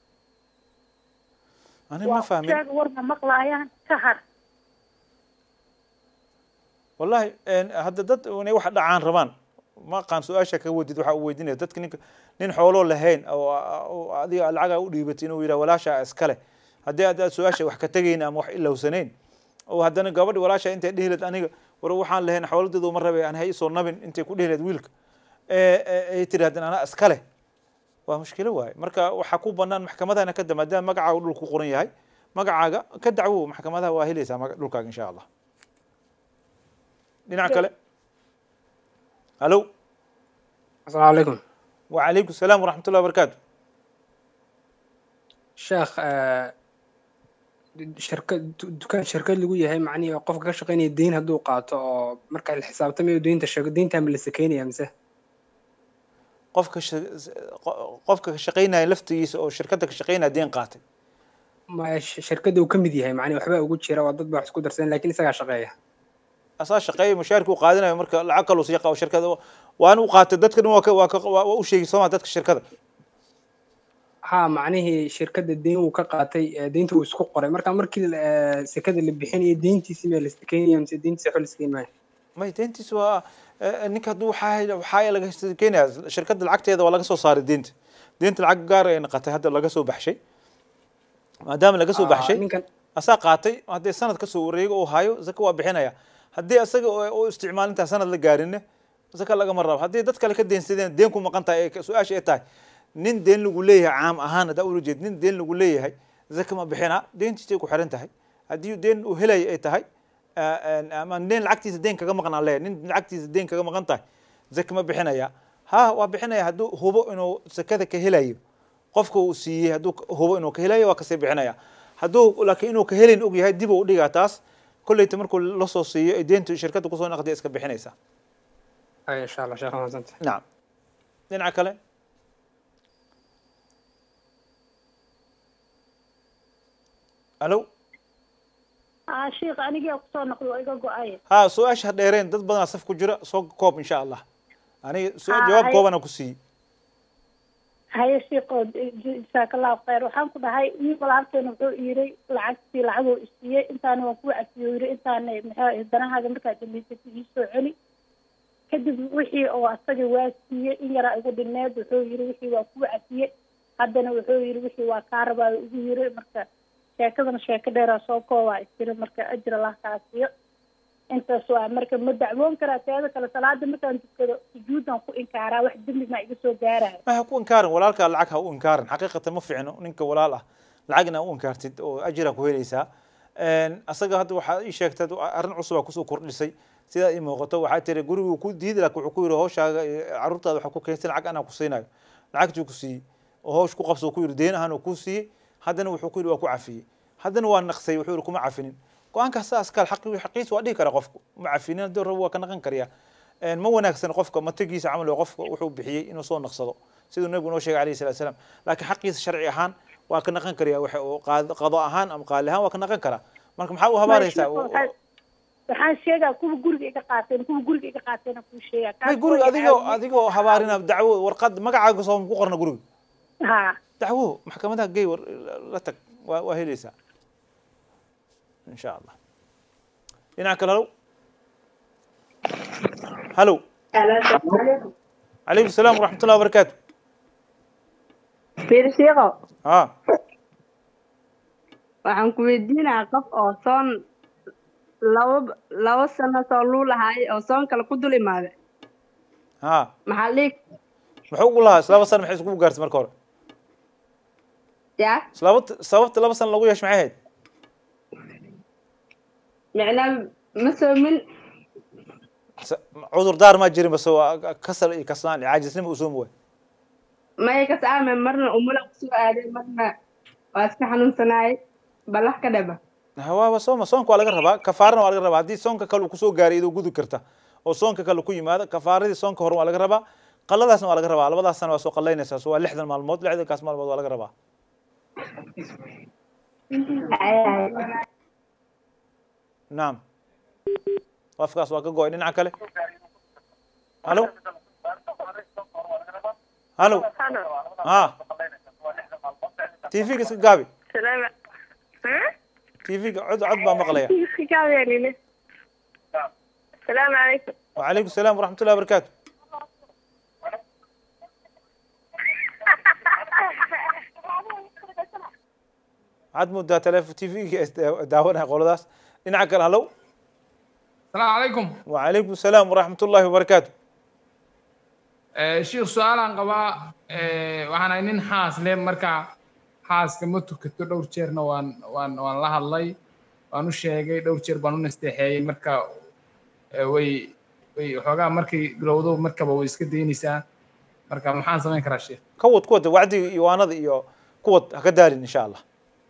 aniga ma fahmin sheeg war ma maqlaayaan ka har wallahi een, hadda dad inay wax dhacaan rabaan ma aqaan su-aasha ka wadid waxa uu weydiinaya dadka ninka nin xooloo lahayn oo oo adiga lacagaa u dhiibatay inuu yidhaha walaasha iskale haddii aad aad su-aasha wax ka tegayn ama wax ilowsanayn oo haddana gabadhi walaasha intay dhihi lahayd aniga war waxaan lahayn xooladeedu ma rabe aan hay isoo nabin intay ku dhihi lahayd wiilka ee ee- ay tiri haddana anaa iskale waa mushkilo waaye marka waxaa ku banaan maxkamadahana ka da maadaama magacaaga dhul ku qoran yahay magacaaga ka dacwo maxkamadaha waa helaysaa maga- dhulkaaga insha allah dhinaca kale halo asalaamu calaykum وعليكم السلام ورحمة الله وبركاته sheekh eh, shirkad du- dukaan shirkad lagu yahay macnihii oo qofka ka shaqaynaya deyn hadduu qaato oo marka la xisaabtamayo deynta sheego deyntaa ma la sakeynaya mise qofka sha- qo- qofka ka shaqaynaya laftigiisa oo shirkadda ka shaqaynaya deen qaatay ma sh- shirkadda uu ka mid yahay macnihi waxbaa ugu jira waa dad baa wax isku darsan laakiin isagaa shaqeeya asaa shaqeeya mushaarkii u qaadanayo marka lacag kaloo sii qabo shirkada waan u qaatay dadka dhan waa ka waa ka waa waa u sheegi sooma dadka shirkada haa macnihii shirkadda deyn uu ka qaatay eh, deynta uu isku qoray marka markii eh, sekada la bixinayo deyntiisi ma la sakeynaya mise deyntiisa waxba la sakeyn maayo may deentiis waa eh, ninka hadduu waxaa waxaa laga keenaya shirkadda lacagteeda waa laga soo saaray deenta deenta lacag gaar ay noqotay hadda laga soo baxshay maadaama laga soo Ah, baxshay ninkan asaa qaatay haddii sanad kasoo wareego uu hayo zaka waa bixinaya haddii asaga u isticmaalintaa sanad la gaarinne zaka lagama rabo haddii dad kale ka deensadeen deen ku maqan tahay ee su-aasha ay tahay nin deen lagu leeyahay caam ahaan haddaa ula jeed nin deen lagu leeyahay zaka ma bixinaa deentiisay ku xiran tahay haddii deen uu helaya ay tahay ama deen lacagtiisa deen kaga maqnaan leeyahay nin lacagtiisa deen kaga maqan tahay zaki ma bixinaya ha waa bixinaya hadduu hubo inuu zakada ka helayo qofka uu siiyey hadduu hubo inuu ka helayo waa kasii bixinaya hadduu laakiin inuu ka helin og yahay dib uu udhigaa taas kolleyta markuu lasoo siiyo ee deyntu shirkadda kusoo naqdiya iska bixinaysa ay insha allah sheekh mahadsanti nacam dhinaca kale alo aa sheekh anigaa kusoo noqdo waa iga go-ay ha su-aasha ha dheereen dad badanaa saf ku jira soo koob insha allah aniga su- Ah, jawaab hay- koobana ku siiyey haye sheekho jasaakallaahu khayr waxaan ku dhahay ii walaalkeena wuxuu yiri lacagtii lacagoo isiiyey intaana waan kuwa cafiyo yiri intaana maxaa danahaaga markaad dhamaysatay ii soo celi kadib wixii oo asaga waa siiyey in yaraa igu dhineed wuxuu yiri wixii waa kuwa cafiyey haddana wuxuu yiri wixii waa kaa rabaa igu yiri marka sheekadana sheeko dheeraa soo koobaa isjira marka ajir allah kaa siiyo intaas waa marka ma dacwoon karaa teeda kale salaada markaan tukado sujuudan ku inkaaraa wax dembi maa iga soo gaaraya ma ha ku inkaarin walaalkaa lacag ha u inkaarin xaqiiqatan ma fiicno ninka walaal ah lacagna u inkaartid oo ajira ku helaysaa asaga hadda waxaa ii sheegtay arrin cusub aa kusoo kordhisay sidaa ii muuqato waxaa tiri guriguu ku diidi laakiin wuxuu ku yidhi hooshaaga iyo carruurtaada waxaa ku keensan lacag anaa ku siinayo lacagtuu ku siiyey oo hoosh ku qabso ku yidhi deen ahaan uu ku siiyey haddana wuxuu ku yidhi waa ku cafiyey haddana waa naqsay wuxuu yidhi kuma cafinin go-aankaas saas kale xaqi xaqiisa waa dhihi kara qofku ma cafinin haddii rabo waa ka naqan kariyaa ma wanaagsan qofka matagiisa camal oo qofka wuxuu bixiyey inuu soo naqsado siduu nabigu noo sheegay alayhi salatu salaam laakiin xaqiisa sharci ahaan waa ka naqan kariyaa waxa uu qaad- qado ahaan ama qaali ahaan waa ka naqan karaa marka maxaa u habaaraysaa waxaan sheegaa kuwa guriga iga qaateen kuwa guriga iga qaateen kuu sheegaa may guriga adigoo adigoo habaarina dacwo warqad magacaaga soo ku qorna guriga ha dacwo maxkamadaha gey war la tag waa waa helaysaa in sha allah dhinaca kale halow halow calaykum salaam waraxmat ullahi wabarakaatu fiir shiiqo ha waxaan ku weydiinayaa qof oo soon laba laba sano soo luu lahaay oo soon kale ku dul imaaday ha maxaa dhiig muxuu ugu lahaa islaba san maxay iskugu gaartay marka hore yaa sababta sababta laba san lagu yeesho maxay ahayd micnaa ma soomin S- cudur daar maa jirin base waa kasal iyo kaslaan iyo caajisnima u soomi waay maya ka saame marna umula kusoo aaday marna waa iska xanuunsanaayay ballax ka dhaba hawaaba sooma soonka waa laga rabaa kafaarana waa laga rabaa haddii soonka kale uu kusoo gaaray idoo gudi karta oo soonka kale ku yimaado kafaaradii soonka hore waa laga rabaa qaladaasna waa laga rabaa labadaasna waa soo qalaynaysaa so waa lixdan maalmood lixdankaas maalmood waa laga rabaa naam qofkaas waa ka go-ay dhinaca kale halo halo ha tv-ga iska gaabi tv-ga cod cod baa maqlaya السلام عليكم وعليكم السلام ورحمة الله وبركاته عاد مدة تلف تي في داونها قولداس dhinaca kale halow السلام عليكم وعليكم السلام ورحمة الله وبركاته Eh, sheekh su-aalaan qabaa eh, waxaan ahay nin xaas leh marka xaaska ma tukato dhowr jeerna waan waan waan la hadlay waan u sheegay dhowr jeer baan u nasteexeeyey marka eh, way way waxoogaa markay bilowdo markaba way iska daynaysaa marka maxaan samayn karaa sheekh كود كود وعدي يوانada iyo kuwad ha ka daalin insha allah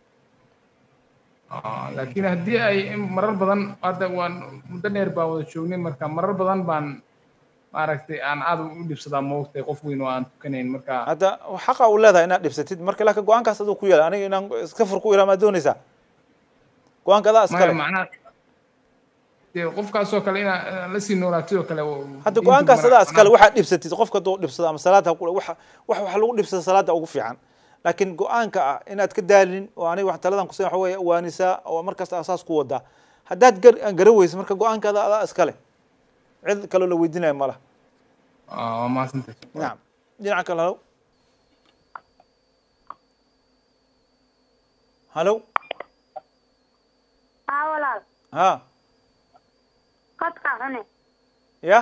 Ah, laakiin haddii ay in marar badan hadda waan muddo dheer baan wada joognay marka marar badan baan maaragtay aan aad u dhibsadaa moogtay qof weyn oo aan tukanayn marka hadda xaqa u leedahay inaad dhibsatid marka laakiin go-aankaas aduu ku yaala aniga inaan iska fur ku iraa maad doonaysaa go-aanka adaa maya iskale macnaha dee qofkaasoo kale inaa inaa la sii noolaatid oo kale hadda go-aankaas adaa iskale waxaad dhibsatid qofka duu dhibsado ama salaad ha ku wax wax wax lagu dhibsado salaada ugu fiican laakiin go-aanka ah inaad ka daalin oo aniga wax taladan kusin waxa weeye waanisaa oo markasta asaas ku wadaa haddaad gar gara weysa marka go-aankaada adaa iskale cid kaloo la weydiinayo ma laha waa mahadsantay nacam dhinaca kale halow halow ها walaal ha qadka cune ya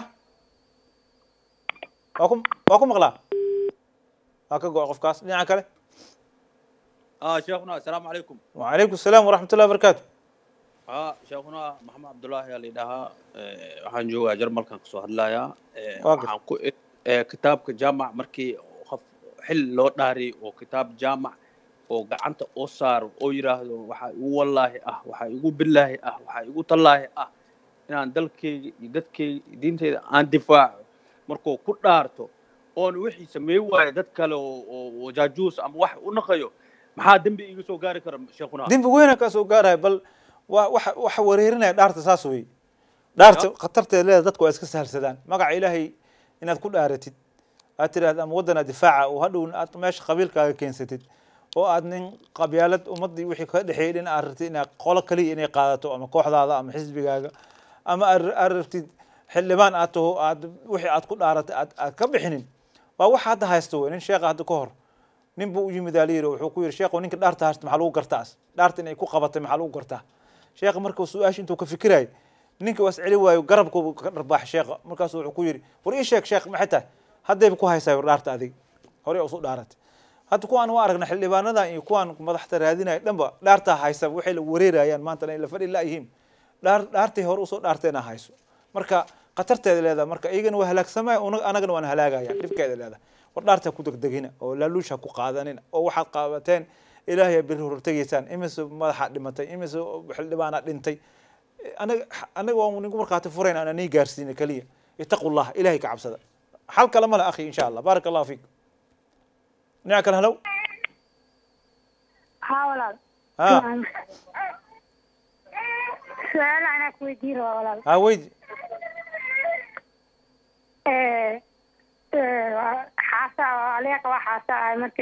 waa ku waa ku maqlaa waa ka go-a qofkaas dhinaca kale اه شيخنا السلام عليكم وعليكم السلام ورحمة الله وبركاته ها sheekuna maxamed cabdullaahi ayaa layidhaahaa waxaan joogaa jarmalkan kasoo hadlayaa Waa waxaan ku eh, kitaabka jaamac markii qof xil loo dhaariy oo kitaab jaamac oo gacanta oo saaro oo yidhaahdo waxaa igu wallaahi ah waxaa igu billaahi ah waxaa igu tallaahi ah inaan dalkayga iyo dadkayga iyo diinteyda aan difaaco markuu ku dhaarto oon wixii sameey waayo dad kale oo oo- oo jaajuus ama wax u naqayo maxaa dembi iga soo gaari kara sheekuna dembi weyna kaa soo gaaraya bal waa waxa waxa wareerinaya dhaarta saas wey dhaarta khatarteeda leeda dadku waa iska sahalsadaan magaca ilaahay inaad ku dhaaratid aad tidhahda ama waddana difaaca oo hadhow aad meesha qabiilkaaga keensatid oo aad nin qabyaalad ummaddii wixii ka dhexeeyay dhin aad rabtid inaad qolo kaliya inay qaadato ama kooxdaada ama xisbigaaga ama aad aad rabtid xildhibaan aad taho aad wixii aad ku dhaaratay aad aad ka bixinin waa waxa hadda haysta wey nin sheekha hadda ka hor nin buu u yimid aa layidhi wuxuu ku yidhi sheekhu ninka dhaarta haysta maxaa lagu gartaa as dhaarta inay ku qabatay maxaa lagu gartaa sheekha markuu su-aasha intuu ka fikirayay ninka was celi waayo garabku ka dharbaaxay sheekha markaasuu wuxuu ku yidhi war ii sheeg sheekh maxay tahay haddayba ku haysaa war dhaarta adig horey usu dhaaratay hadda kuwaan waa aragna xildhibaanadan iyo kuwaan madaxta raadinaya dhanba dhaartaa haysa waxay la wareerayaan maanta in la fadhi laayihiin dhaar dhaartay hore usoo dhaarteena hayso marka khatarteeda leedahay marka iyagana waa halaagsamaya una- anagana waan halaagaya dhibkeeda leedahay war dhaarta ku degdegina oo laaluush ha ku qaadanina oo waxaad qaabateen ilaahay biri hortegaysaan imise madaxa dhimatay imise xildhibaana dhintay anaga anaga waan ninku markaati furayn aan nii gaarsiina keliya itaqu llah ilahay ka cabsada xal kale male akhi insha allah baaraka allahu fiik dhinaca kale halow ها walaal ha su-aal anaa ku weydiin rabaa walaal ha weydi Eh, eh, waa- xaasa aleeqa waa xaasa ahay marka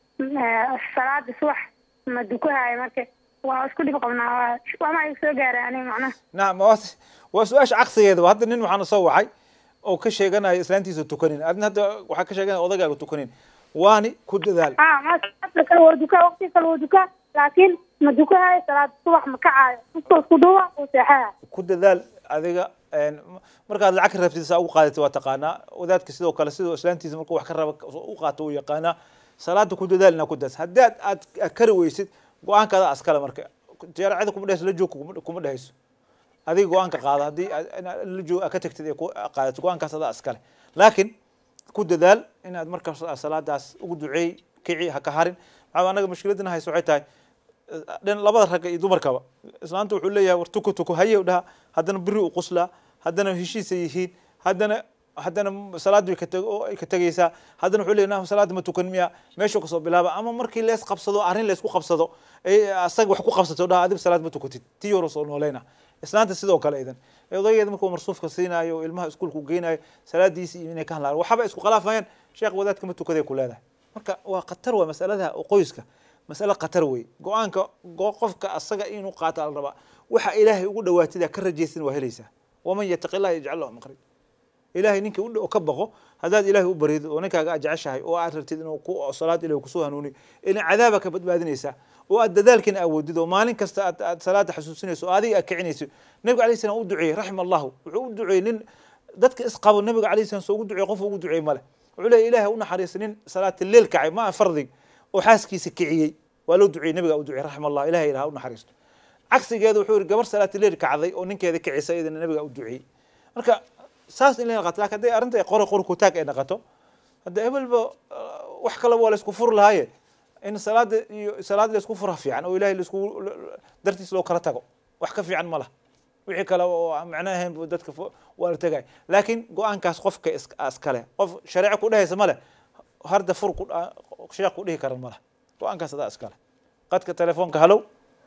eh, salaada subax ma dukahayo marka waa isku dhib qabnaa waa waama igu soo gaaray aniga macnaha nacam waa waa su-aasha caqsigeeda hadda nin waxaana soo wacay oo ka sheeganaya islaantiisa tukanin adna hadda waxaa ka sheeganaya odagaaga tukanin waani ku dadaal ha ma salaada kale waa dukaa waqti kale waa dukaa laakiin ma dukahayo salaada subax ma kacaayo iskoo isku dhuwa uu seexaya ku dadaal adiga een, m- markaad lacag ka rabtid saa ugu qaadatid waa taqaanaa wadaadka sidoo kale sidoo islaantiisa markuu wax ka raba u qaato uu yaqaanaa salaada ku dadaal inaa ku daas haddii aad aad aad kari weysid go-aankaada askale marka jaaracada kuma dhehayso la joog kuma- kuma dhehayso adiga go-aanka qaada haddii aad- inaad la joog aad ka tagtid ee ku qaadato go-aankaas adaa askale laakiin ku dadaal inaad marka salaadaas ugu duceey kici ha ka harin maxaa anaga mushkiladina hayso waxay tahay dhin labada ragga iyo dumarkaba islaanta wuxuu leeyahay war tuko tuko haye u dhaha haddana beri u quslaa haddana heshiisay yihiin haddana haddana salaad way ka teg oo ay ka tegaysaa haddana wuxuu leeyahay salaada ma tukan miya meeshuu kasoo bilaaba ama markii lees qabsado arrin leysku qabsado ay asaga wax ku qabsato dhaha adib salaad ma tukatid tii hore soo nooleyna islaanta sidoo kale idan odaygeeda markuu marsuufka siinaayo oo ilmaha iskuulka u geynayo salaadiisi iyo inay ka hadlaan waxaba isku khilaafayaan sheekh wadaadka ma tukaday ku leedahay marka waa khatar waa masalada oo qoyska masale khatar wey go-aanka go- qofka asaga inuu qaato ala rabaa waxa ilaahay ugu dhawaatida ka rajaysan waa helaysaa waman yataqi illaha yajcal lahu maqrib ilaahay ninka u dhow ka baqo haddaad ilaahay u barido oo ninkaaga aad jeceshahay oo aad rabtid inuu ku salaad ilahi kusoo hanuuniyo ilaa cadaaba ka badbaadinaysaa oo aad dadaalkiina awoodid oo maalin kasta aad aad salaada xasuusinayso oo adiga aad kicinayso nabiga alayhi salam u duceeyey raxima allahu wuxuu u duceeyey nin dadka isqabo nabiga alayhi salam soo ugu duceeyey qof ugu duceeyey male wuxuu leeyahy ilaahay u naxariista nin salaata leel kacay ma aha fardig oo xaaskiisa kiciyey waa loo duceeyey nabiga u duceeyey raxima allah ilahay ilaha u naxariisto cagsigeeda wuxuu yihi gabar salaata leel kacday oo ninkeeda kicisa iyadana nabiga u duceeyey marka saas in la naqato lakin hadday arrinta ay qore qori kutaag ay naqato hadda hebelba wax kaleba waa laysku furi lahaaye in salaada iyo salaad laysku fura fiican oo ilahay laisku dartiis loo kala tago wax ka fiican ma laha wixii kale oo aan macno ahayn bu dadka fo- waa la tegay laakiin go-aankaas qofka is- iskale qof shareeco ku dhehaysa male harda fur ku dha- sheekh ku dhihi karan male go-aankaas adaa iskale qadka telefoonka halow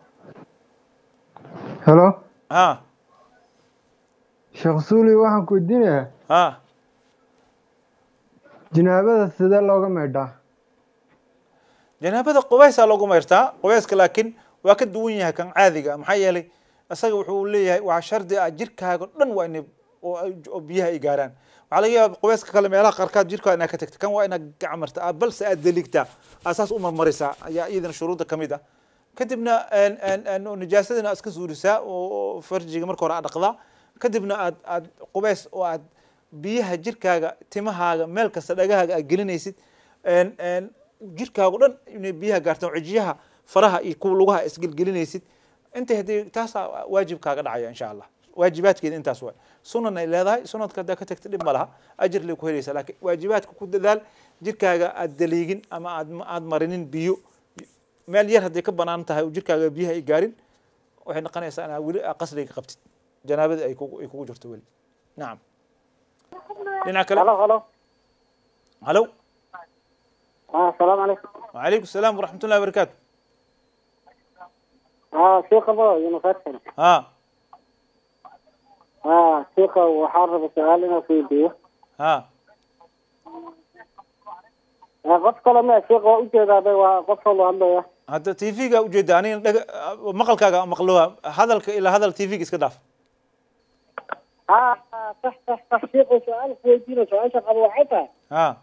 helo ha sheekh suuli waxaan ku weydiinayaa ha janaabada sidee looga maydhaa janaabada qubaysaa loogu mayrtaa qubayska laakiin waa ka duwan yahay kan caadiga maxaa yeelay isaga wuxuu leeyahay waa shardi ah jirkaaga dhan waa inay oo ay- oo biyaha ay gaaraan waxaa laga yaaba qubayska kale meelaha qaarkaad jirkaa inaad ka tagta kan waa inaad gacmarta aad balse aad deligtaa aad saas u marmarisaa ayaa iyadana shuruudda kamid ah kadibna een- een- een oo nijaasadina aad iska suurisaa oo oo farjiga marka hore aad dhaqdaa kadibna aad aad qubays oo aad biyaha jirkaaga timahaaga meel kasta dhagahaaga aad gelinaysid een- een jirkaaga dhan inay biyaha gaartaan cijiyaha faraha iyo kuwa lugaha isgelgelinaysid inta haddii taasaa waajib kaaga dhacaya insha allah waajibaadkeeda intaas waay sunan ay leedahay sunadka haddaa ka tagta dhib ma laha ajir lay ku helaysaa laakiin waajibaadka ku dadaal jirkaaga aad daliigin ama aad aad marinin biyo meel yar hadday ka banaan tahay oo jirkaaga biyaha ay gaarin waxay noqonaysaa inaa weli aa qasriga qabtid janaabada ay kugu ay kugu jirto weli nacam dhinaca kale halo halo halo ah asalaamu calaykum وعليكم السلام ورحمة الله وبركاته ah sheekha ba university ها ah sheekha waxaan raba su-aal inaan ku weydiiyo ها Ah, qof kale ma sheekha waa ujeedaa bay waa qof kaloo hadlaya هذا تي في قا وجد أنا دق مقل كا مقلوها هذا الك إلى هذا التي في إسكت داف ah sax sax sax sheekha su-aal ku weydiina su-aasha qaba waxay tahay ها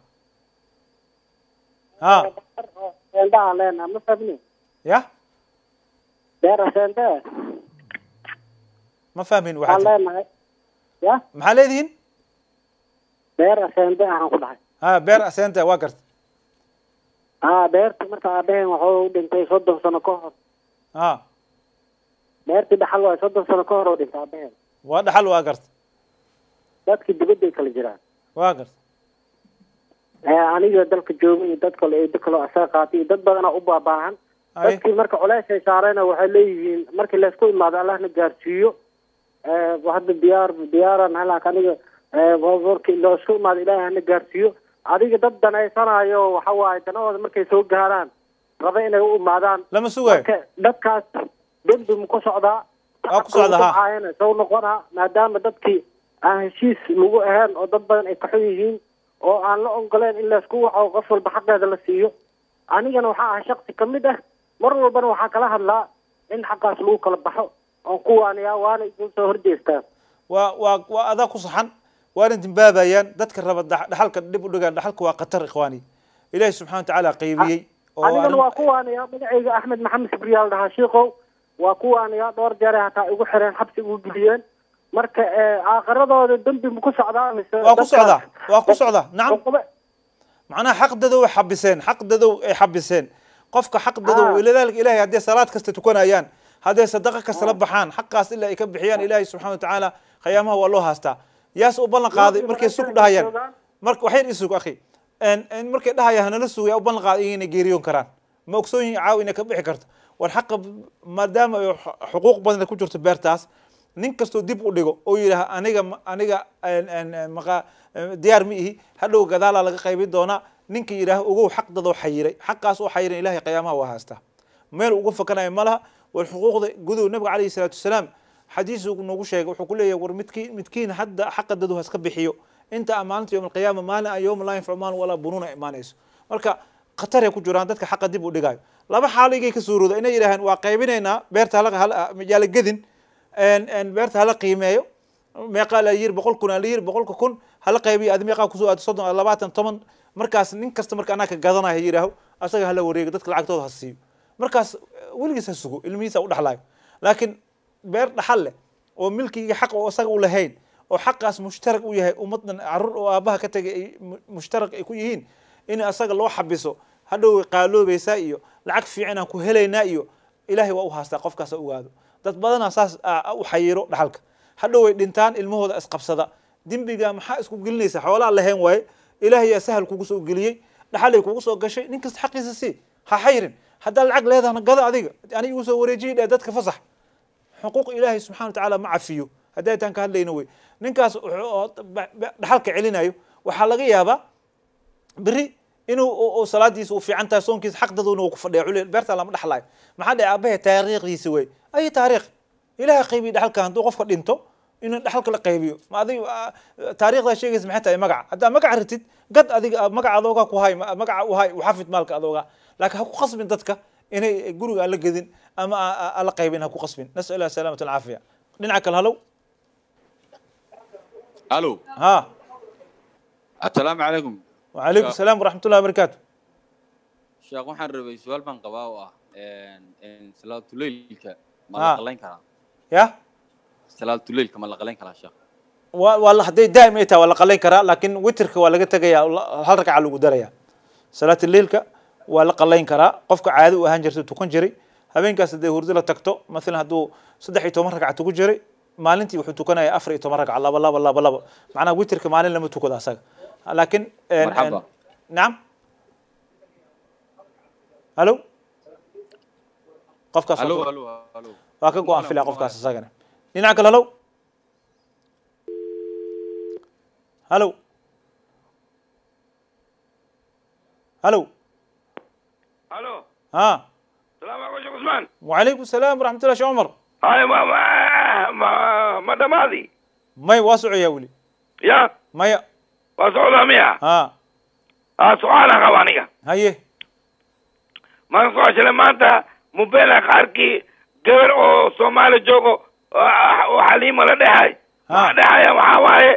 ها seendaha leena ma fahmni يا beera seende ما فاهمين waxaan واحد leenahay ya محل هذين beera seende ahaan ku dhahay ها بير أسنتا واقرت ah beertii marka aabaheen waxuu u dhintay soddon sano ka hor ها beertii dhaxal waay soddon sano ka hor oo dhintay aabaheen واحد حل واقرت dadkii dibadday kala jiraan واقرت Eh, aniga dalka jooga iyo dad kale eedo kaloo asaga qaatay iyo dad badanaa u baabaahan أي dadkii marka culeys ay saarayna waxay leeyihiin markii laysku imaado allahna gaarsiiyo Eh, hadda diyaar diyaaran halak aniga eh, markii laysku imaado ilaahay hana gaarsiiyo adiga dad danaysanayo waxa waaye danahooda markay soo gaaraan raba inay u imaadaan لما سوى marka dadkaas dembi ma ku socdaa Waa ku socdaa, ha. Waxaayana sow noqonaa maadaama dadkii aan heshiis lagu ahayn oo dad badan ay kaxun yihiin oo aan la ogoleen in laysku waco qof walba xaqeeda la siiyo anigana waxaa ahay shaksi ka mid ah mar walbana waxaa kala hadlaa in xaqaas lagu kala baxo oon ku waaniyaa waana igu soo horjeestaan waa waa waa adaa ku saxan waana dembaabayaan dadka raba dhax- dhaxalka dhib u dhigaan dhaxalka waa khatar ikhwaani ilaahi subxana wa tacaala qaybiyey oo anigana arrin- waa ku waaniyaa magacayga axmed maxamed sibriyaal dhahaa shiikow waa ku waaniyaa dhowr jeer hataa igu xireen xabsi igu geliyeen marka eh, aakhiradooda dembi ma ku socdaa mise waa ku dadkaas- socdaa waa ku socdaa nacam cuquba- macnaha xaq dadow ay xabiseen xaq dadow ay xabiseen qofka xaq dadow ilaalika ilaahay hadday salaad kasta tukanayaan hadday sadaqa kasta la baxaan xaqaas ilaa ay ka bixiyaan ilaahay subxana wa tacaala khayaamaha waa loo haastaa yaas u ballan qaaday markay sug dhahayaan marka waxyar isug akhi En- en markay dhahayaan hanala sugaya u ballan qaaday inay geeriyoon karaan ma ogsoon yihin caaw inay ka bixi karto war xaqa maadaama ay xu- xuquuq badan ku jirto beertaas nin kastoo dib u dhigo oo yidhaah aniga ma- aniga en- en- en maqa diyaar ma ihi hadhow gadaalaa laga qaybin doonaa ninka yidhaah ogow xaq dadoo xayiray xaqaas oo xayiran ilahay qiyaamaha waa haastaa meel uga fakanayo ma laha war xuquuqda gudow nabiga calayhi salaatu wasalaam xadiis uu noogu sheegay wuxuu ku leeyahay war midkiin midkiin hadda xaqa dadu haska bixiyo inta amaalinta yowm alqiyaama maalin aan yowma laa yanfacu maalin walaa bunuuna imaanayso marka khataray ku jiraan dadka xaqa dib u dhigayo laba xaaligay ka suurooda inay yidhaaheen waa qaybinaynaa beerta hala hala yaala gedin en- en beerta hala qiimeeyo meeqaa la yiri boqol kun aa la yiri boqolka kun hala qaybiyo adi meeqaa kusoo aado soddon aa labaatan toban markaas nin kasta marka anaa ka gadanaya yidhaaho asaga hala wareego dadka lacagtooda ha siiyo markaas weligiis ha sugo ilmihiisa u dhaxlaayo laakiin beer dhaxal leh oo milkiga xaq oo isaga u lahayn oo xaqaas mushtarak u yahay ummadan carruur oo aabaha ka tegay ay mu- mushtarak ay ku yihiin in asaga loo xabiso hadhow way qaaloobaysaa iyo lacag fiican aan ku helaynaa iyo ilaahay waa u haastaa qofkaas ha ogaado dad badanaa saas ah, u xayiro dhaxalka hadhow way dhintaan ilmahooda isqabsada dembiga maxaa isku gelinaysa xoolaa lahayn waaye ilaahay yaa sahal kugu soo geliyey dhaxalay kugu soo gashay nin kasta xaqiisa sii ha xayrin haddaa lacag leedahana gada adiga aniga igu soo wareejiyi dheh dadka fasax xuquuq ilaahay subxana wa tacaala ma cafiyo haddii taan ka hadlayno wey ninkaas wuxuu- oo ba- ba- dhaxalka celinayo waxaa laga yaabaa beri inuu u- u salaadiisa u fiican tahay soonkiisa xaq daduna uu ku fadhiya culil beerta lama dhaxlayo maxaa dhacay aabahe taariikhdiisa wey ay taariikh ilaahay qaybiyo dhaxalka hadduu qofka dhinto inuu dhaxalka la qaybiyo ma adig taariikhdaa sheegaysa maxay tahay magaca haddaa magaca ritid gad adiga ah, magaca adoogaa ku hay ma- magaca u hay u xafid maalka adoogaa laakiin ha ku qasbin dadka inay guriga aan la gedin ama aa- aa- aan la qaybin ha ku qasbin nasal ilah salaamata alcaafiya dhinaca kale halow الو ها السلام عليكم وعليكم السلام ورحمة الله وبركاته sheekh waxaan rabay su-aal baan qabaa oo ah salaatuleylka ma Ah. la qalayn karaa يا salaatuleylka ma la qalayn karaa sheekh والله هدي دائما يتا ولا قلين كرا لكن وترك ولا تجيا هل ركع على قدريا صلاة الليل ك ولا قلين كرا قفك عادي وهان جرت تكون جري habeenkaas haddee hurdo la tagto maalan hadduu saddex iyo toban ragca tuku jiray maalintii wuxuu tukanaya afar iyo toban ragca laba laba laba laba macnaha witirka maalin lama tukado asaga laakiin en- en- مرحبا nacam halo qofkaas waa الو ka- الو الو waa ka go-an filaa qofkaas isagana dhinaca kale halow halow halow الو ها السلام عليكم شيخ عثمان وعليكم السلام ورحمة الله شو عمر هاي ما ما ما ما دماغي ماي واسع يا ولي يا ماي وسعودة مية ها ها سؤال خوانية هيه ما نسوى شلي ما انت مبينة قاركي قبر او سومالي جوغو وحليمة لديهاي ما ديهاي وحاواي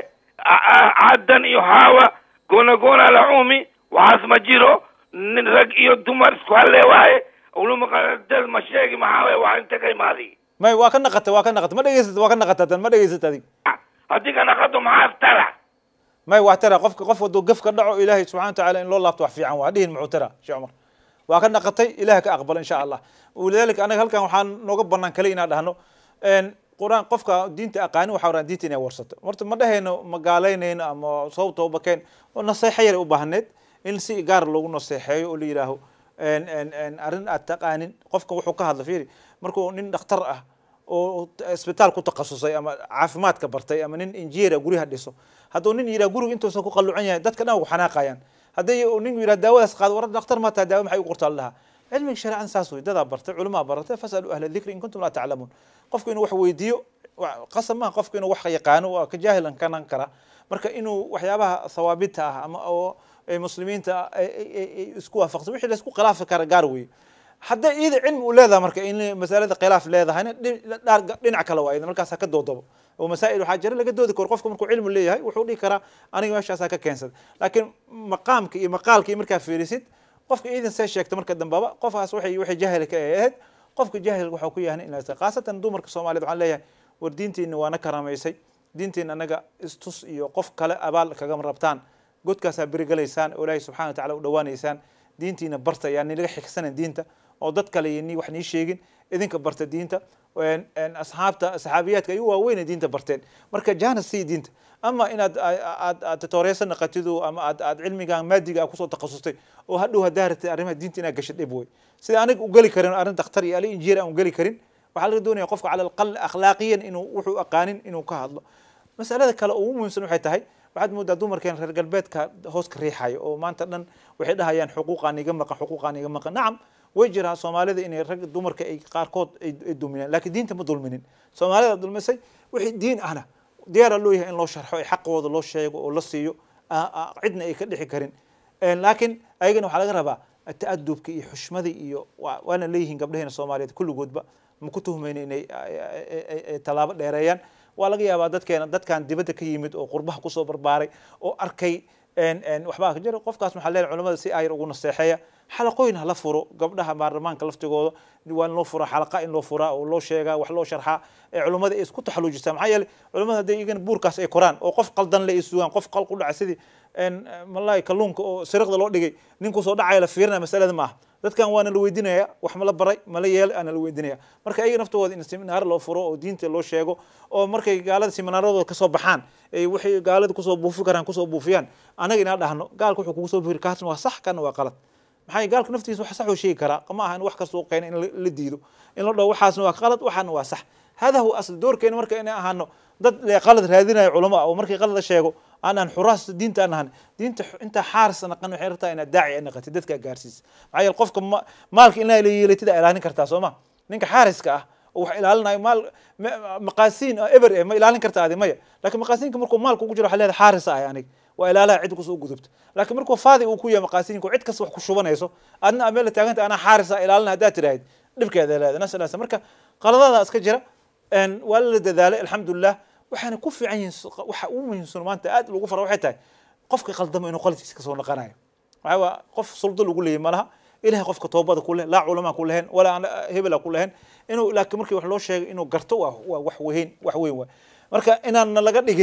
عدن يحاوى قونا قونا لعومي وحاسم جيرو نرق iyo dumar isku hallee waaye uluma qadad ma sheegi maxaa waaye waa inta ka imaadi ماي واكن نقطة واكن نقطة ما دقيست واكن نقطة ما دقيست هذيك haddii ka naqado maxaa tara ماي واعترى قف قف ودو قف كدعو إلهي سبحانه وتعالى إن الله توح في عن وعدين معترى شو عمر واكن نقطة إلهك أقبل إن شاء الله ولذلك أنا هل كان وحان نقبلنا كلينا دهنو إن قرآن قفك دينت أقاني وحوران دينتي إني ورثت مرت ما دهينو مقالين أما صوت وبكين ونصيحة يلي أبهنت إن سي قار لو نصيحة ولي راهو إن إن إن أرن أتقانين قفك وحو كهذا فيري مركو نين دكتور أه oo isbitaal ku takhasusay ama caafimaadka bartay ama nin injineer guryaha dhiso hadduu nin yidhaha guriga intuusan ku qalluucan yahay dadka dhan ugu xanaaqayaan hadday nin yidhaha daawadaas qaado war daktar ma taha daawo maxay u qortaa lahaa cilmiga shareecan saas wey dadaa bartay culamaa baratay fasaluu ahla dikri in kuntum laa taclamuun qofku inuu wax weydiiyo wa- qasab maaha qofku inuu wax yaqaano waa ka jaahilan kanan kara marka inuu waxyaabaha thawaabita ah ama oo ay muslimiinta ay- ay- ay- ay isku waafaqsan wixii la isku khilaafi kara gaar weeye hadday iyada cilmi u leedahay marka in masalada khilaaf leedahayna dhi- dhaar- dhinac kale waa iyada markaas ha ka doodabo oo masaa'il waxaa jira laga doodi karo qofku markuu cilmi leeyahay wuxuu dhihi karaa aniga meeshaasaa ka keensada laakiin maqaamka iyo maqaalka iyo markaa fiirisid qofka iidan see sheegta marka dambaba qofkaas waxay waxay jahil ka ahayd qofka jahil waxaa ku yahay in la khaasatan dumarka soomaaliyeed waxaan leeyahay war diintiina waana karamaysay diintiina anaga istus iyo qof kale abaal kagama rabtaan godkaasaa berigalaysaan oo ilaahay subxana wa tacaala u dhawaanaysaan diintiina barta yaa nilaga xigsanan diinta oo dad kale iyo ni wax nii sheegin idinka barta diinta een- een asxaabta saxaabiyaadka ay u waaweyn diinta barteen marka jaanas sii diinta ama inaad aad aad tatooreysa naqatidu ama aad aad cilmigan maadiga aad kusoo takhasustay oo hadhow haddaa ratay arrimaha diinta inaad gasho dhib wey sida aniga u geli karin arrin dakhtar iyo ali injineer aan u geli karin waxaa laga doonaya qofka cala alaqal akhlaaqiyan inuu wuxuu aqaanin inuu ka hadlo masalada kale oo ugu muhiimsan waxay tahay waxaad moodaa dumarkeen reer galbeedka hoos ka riixayo oo maanta dhan waxay dhahayaan xuquuqaan iga maqan xuquuqaan iga maqan nacam way jiraa soomaalida inay rag dumarka ay qaarkood ay ay dulmineen laakiin diinta ma dulminin soomaalida dulmisay wixii diin ahna diyaara loo yahay in loo sharxo ay xaqooda loo sheego oo la siiyo aa- aa cidna ay ka dhixi karin Een, laakiin ayagana waxaa laga rabaa ta'adubka iyo xushmada iyo waa- waana leeyihiin gabdhaheena soomaaliyeed kulligoodba ma ku tuhmayna inay ay- ay- ay- ay tallaabo dheereeyaan waa laga yaabaa dadkeena dadkan dibadda ka yimid oo qurbaha kusoo barbaaray oo arkay een- een waxbaa ka jira qofkaas waxaa leeyahay culamada si ayar ugu naseexeeya xalaqooyin hala furo gabdhaha baarlamaanka laftigooda waa in loo furaa xalaqa in loo furaa oo loo sheegaa wax loo sharxaa ee culimmada ay isku taxaluujisaa maxaa yeelay culimmada hadday igana buurkaas ay koraan oo qof qaldan le ay sugaan qof qal ku dhaca sidii een, malaay kalluunka oo siriqda loo dhigay ninku soo dhacaya la fiirinaya masalada ma aha dadkan waana la weydiinaya wax ma la baray mala yeelay aana la weydiinaya marka ayaga naftooda in seminaar loo furo oo diinta loo sheego oo markay gaalada seminaaradooda kasoo baxaan ay waxay gaalada kusoo buufi karaan kusoo buufiyaan anaga inaa dhahno gaalka wuxuu kugu soo buufiri kaasna waa sax kana waa qalad maxaa yeelay gaalka naftiisa wax sax uu sheegi karaa ma aha in wax kasta uu keena in la- la diido in la dhaho waxaasna waa qalad waxaana waa sax hada huwa asl doorkeena marka inay ahaano dad le qalad raadinayo culamo ah oo markii qalad la sheego aanan xuraas diinta aan ahan diinta xu- intaa xaaris naqan waxay rabtaa inaad daaci naqatid dadka gaarsiis maxaa yeele qofka ma- maalka inaa la yeelatid aa ilaalin kartaa soo ma ninka xaariska ah oo wax ilaalinayo maal ma- maqaasiin oo eber eh ma ilaalin kartaa adi maya laakiin maqaasiinka markuu maalka ugu jiro waxaa leedahay xaaris ah aniga waa ilaalaha cid kusoo gudubta laakiin markuu faadi uu ku yahay maqaasiinka oo cid kasta wax ku shubanayso adna meel taaganta anaa xaaris ah ilaalina haddaad tidhaahid dhibkeeda leedahay nasalaasa marka qaladada iska jira een, waa la dadaalay alxamdulilah waxaana ku fiican yihiin s- waxa ugu muhiimsan maanta aad lagu fara waxay tahay qofka qaldamo inuu qaladkiisa kasoo naqanayo waxaa waa qof suldo lagu leeyahy malaha ilahay qofka toobada ku leh laa culamaa ku lehen walaa aan hebela ku lehen inuu laakiin markii wax loo sheegay inuu garto waa waa wax weyn wax weyn waay marka inaanna laga dhigin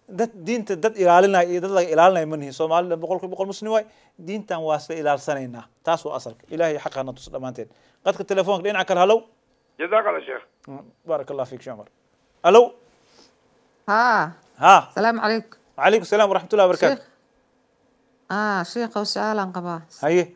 dad diinta dad ilaalinaya iyo dad laga ilaalinaya ma nihin soomaalida boqolkiiba boqol muslim waay diintan waa isla ilaalsanaynaa taas waa asalka ilahay xaqana tus dhammaanteen qadka telefoonka dhinaca kale halow jazaak allah sheekh baarak allah fiik sheekh cumar halow ها ها السلام عليكم وعليكم السلام ورحمة الله وبركاته اه شيخ وسؤال عن قباه هيه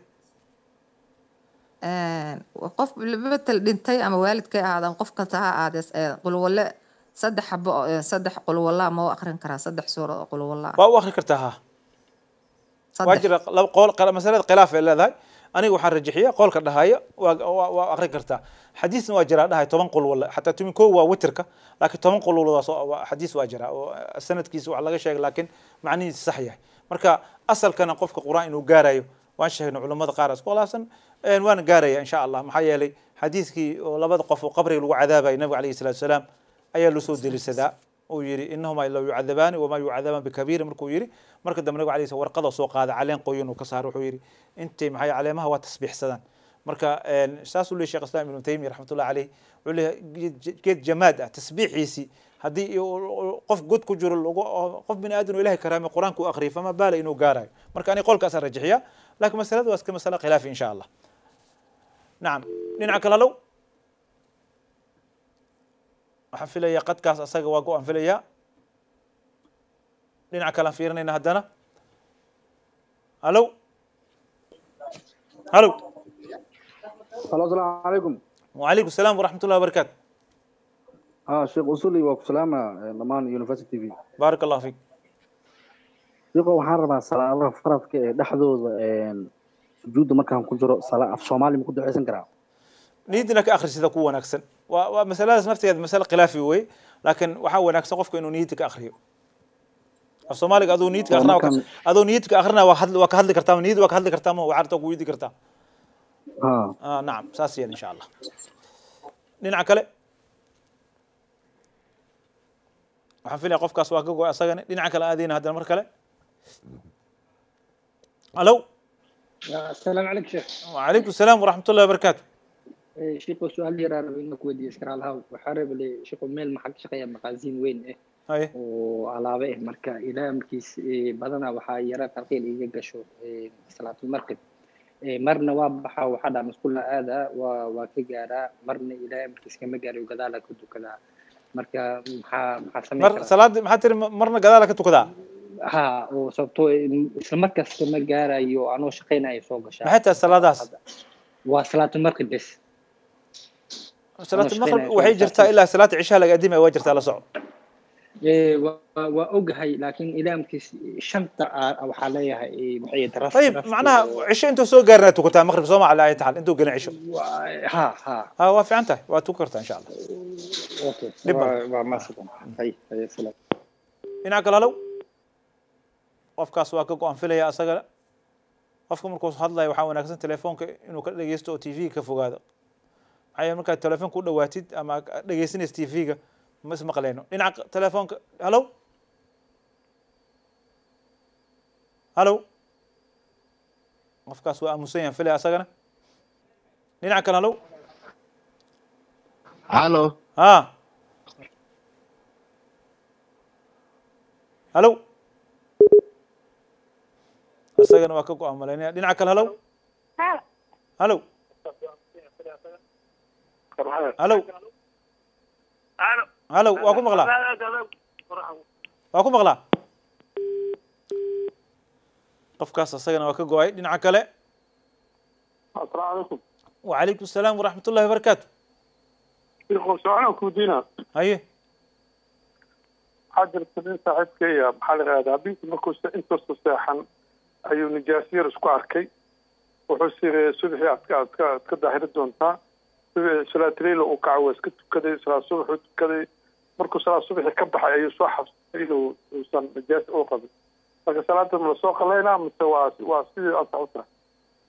qof betel dhintay ama waalidkay ahaadaan qof kasta ha ahaadee qulwalle saddex xabo oo- saddex qulwalla ma u akrin karaa saddex suura oo qulwalla waa u akri kartaa ha waa jira laba qool qala- masalada khilaaf ay leedahay aniga waxaan rajixiya qoolka dhahaya waa waa waa akri kartaa xadiisna waa jiraa dhahay toban qul walla xataa tumin koo waa witirka laakiin toban qul walla waa soo- waa xadiis waa jira oo sanadkiisa wax laga sheegay laakiin macnihiisa sax yahay marka asalkana qofka qur-aan inuu gaarayo waan sheegnay culimmada qaar isku khilaafsan een waana gaaraya insha allah maxaa yeelay xadiiskii oo labada qof oo qabriga lagu cadaabayay nabiga alayhi salaatu wasalaam ayaa loo soo delisadaa uu yidhi inahumaa la yucadabaani wamaa yucadabaan bikabiiri markuu yidhi marka dambe nabiga alayhi warqada soo qaada caleen qoyan uu ka saaro wuxuu yidhi intay maxay caleemaha waa tasbiixsadaan marka een, saasuu leeyahy sheekh islam ibnu taymiya raxmatullahi caleyh wuxuu leeyahay geed- geed jamaad ah tasbiixiisii haddii uu- qof god ku jiro lagu oo qof bini aadan oo ilahay karaamay qur-aanka u akhriyay fama baala inuu gaarayo marka aniga qolkaasaan rajixiya laakiin masalada waa iska masala khilaafi insha allah nacam dhinaca kale halow waxaan filayaa qadkaas asaga waa go-aan filayaa dhinaca kale aan fiirinayna haddana halow halow halo asalaamu calaykum وعليكم السلام ورحمة الله وبركاته ها sheekh usuli waa ku salaama dhammaan university tv بارك الله فيك sheekho waxaan rabaa salaadaha faradka ee dhexdooda sujuudda markaan ku jiro sala af soomaali ma ku duceysan karaa نيدنا كأخر سيدا كو وناكسن ومسألة نفتي هذه مسألة خلافي وي لكن وحا وناكسن قفك إنه نيتك أخريو الصومالي أدو نيتك أخرنا وك... ومركان- أدو نيتك أخرنا وكهد وكهد كرتام نيد وكهد كرتام وعرتك ويدي كرتام ها آه نعم ساسيا إن شاء الله نينا كله waxaan filaya qofkaas waa ka go asagana dhinaca kale aadayna haddana mar kale halo السلام عليك شيخ وعليكم السلام ورحمة الله وبركاته إيه، شيخ سؤال يرى انك ودي اسكر على الهواء وحارب لي شيخ ميل محق شقيا مقازين وين إيه هاي وعلابه إيه مركا الى مركيس إيه بدنا وحا يرى ترقيل إيه قشو إيه صلاة المركب إيه مرنا وابحا وحدا مسكول هذا وكجارا مرنا الى مركيس كما جاري وكذا كنت كذا مركا محا محا سمي مر salaad maxaa tiri marna gadaala ka tukadaa ها وصبتو isla markaas kama gaarayo anoo shaqaynayo soo gashaa maxay tahay salaadaas waa salaatu markib bes salaat Anoo maqrib shaqaynayo waxay soo jirtaa ilaa salaata cishaa laga adimaya waa jirtaa la soco Ee, waa waa ogahay laakiin ilaa markiis shanta aa- waxaa leeyahay ee, maxay ahayd, ras- طيب rastu معناها oo- عشاء انتو سو قارنا تكتا مغرب سو على اي حال انتو قلنا عشاء ها ها ها وافي انت واتوكرتا ان شاء الله okay Dhib waa waa mahadsan hay hay salaam dhinaca kale halow qofkaas waa ka go-an filaya asaga qofka markuu hadlayo waxaa wanaagsan telefoonka inuu ka dhegeysto oo tv ka fogaado maxaa yeele markaad telefoonka u dhawaatid ama dhegeysanaysa tv-ga ma ismaqleyno dhinaca telefoonka halow halow qofkaas waa aamusan yahan filaya asagana dhinaca kale halow halo ha halow isagana waa ka go-aan malaynaya dhinaca kale halow halow halow halow waa ku maqlaa waa ku maqlaa qofkaas isagana waa ka go-ay dhinaca kale asalaamu calaykum وعليكم السلام ورحمة الله وبركاته sheekhu su-aalaan kuu diinaa هاي waxaa jirta nin saaxiibkeeya maxaa la yidhahdaa habeenkii markuu se- intuusa seexan ayuu nijaasiyar isku arkay wuxuu siri subaxii aad ka aad ka aad ka daahiri doontaa subaxii salaatuleyla uu kaco waa iska tukaday salaad subaxuu tukaday markuu salaad subaxii ka baxay ayuu soo xasuustay inuu uusan nijaas u qabin marka salaada ma lasoo qalaynaa mise waa waa sidii ansax u tahay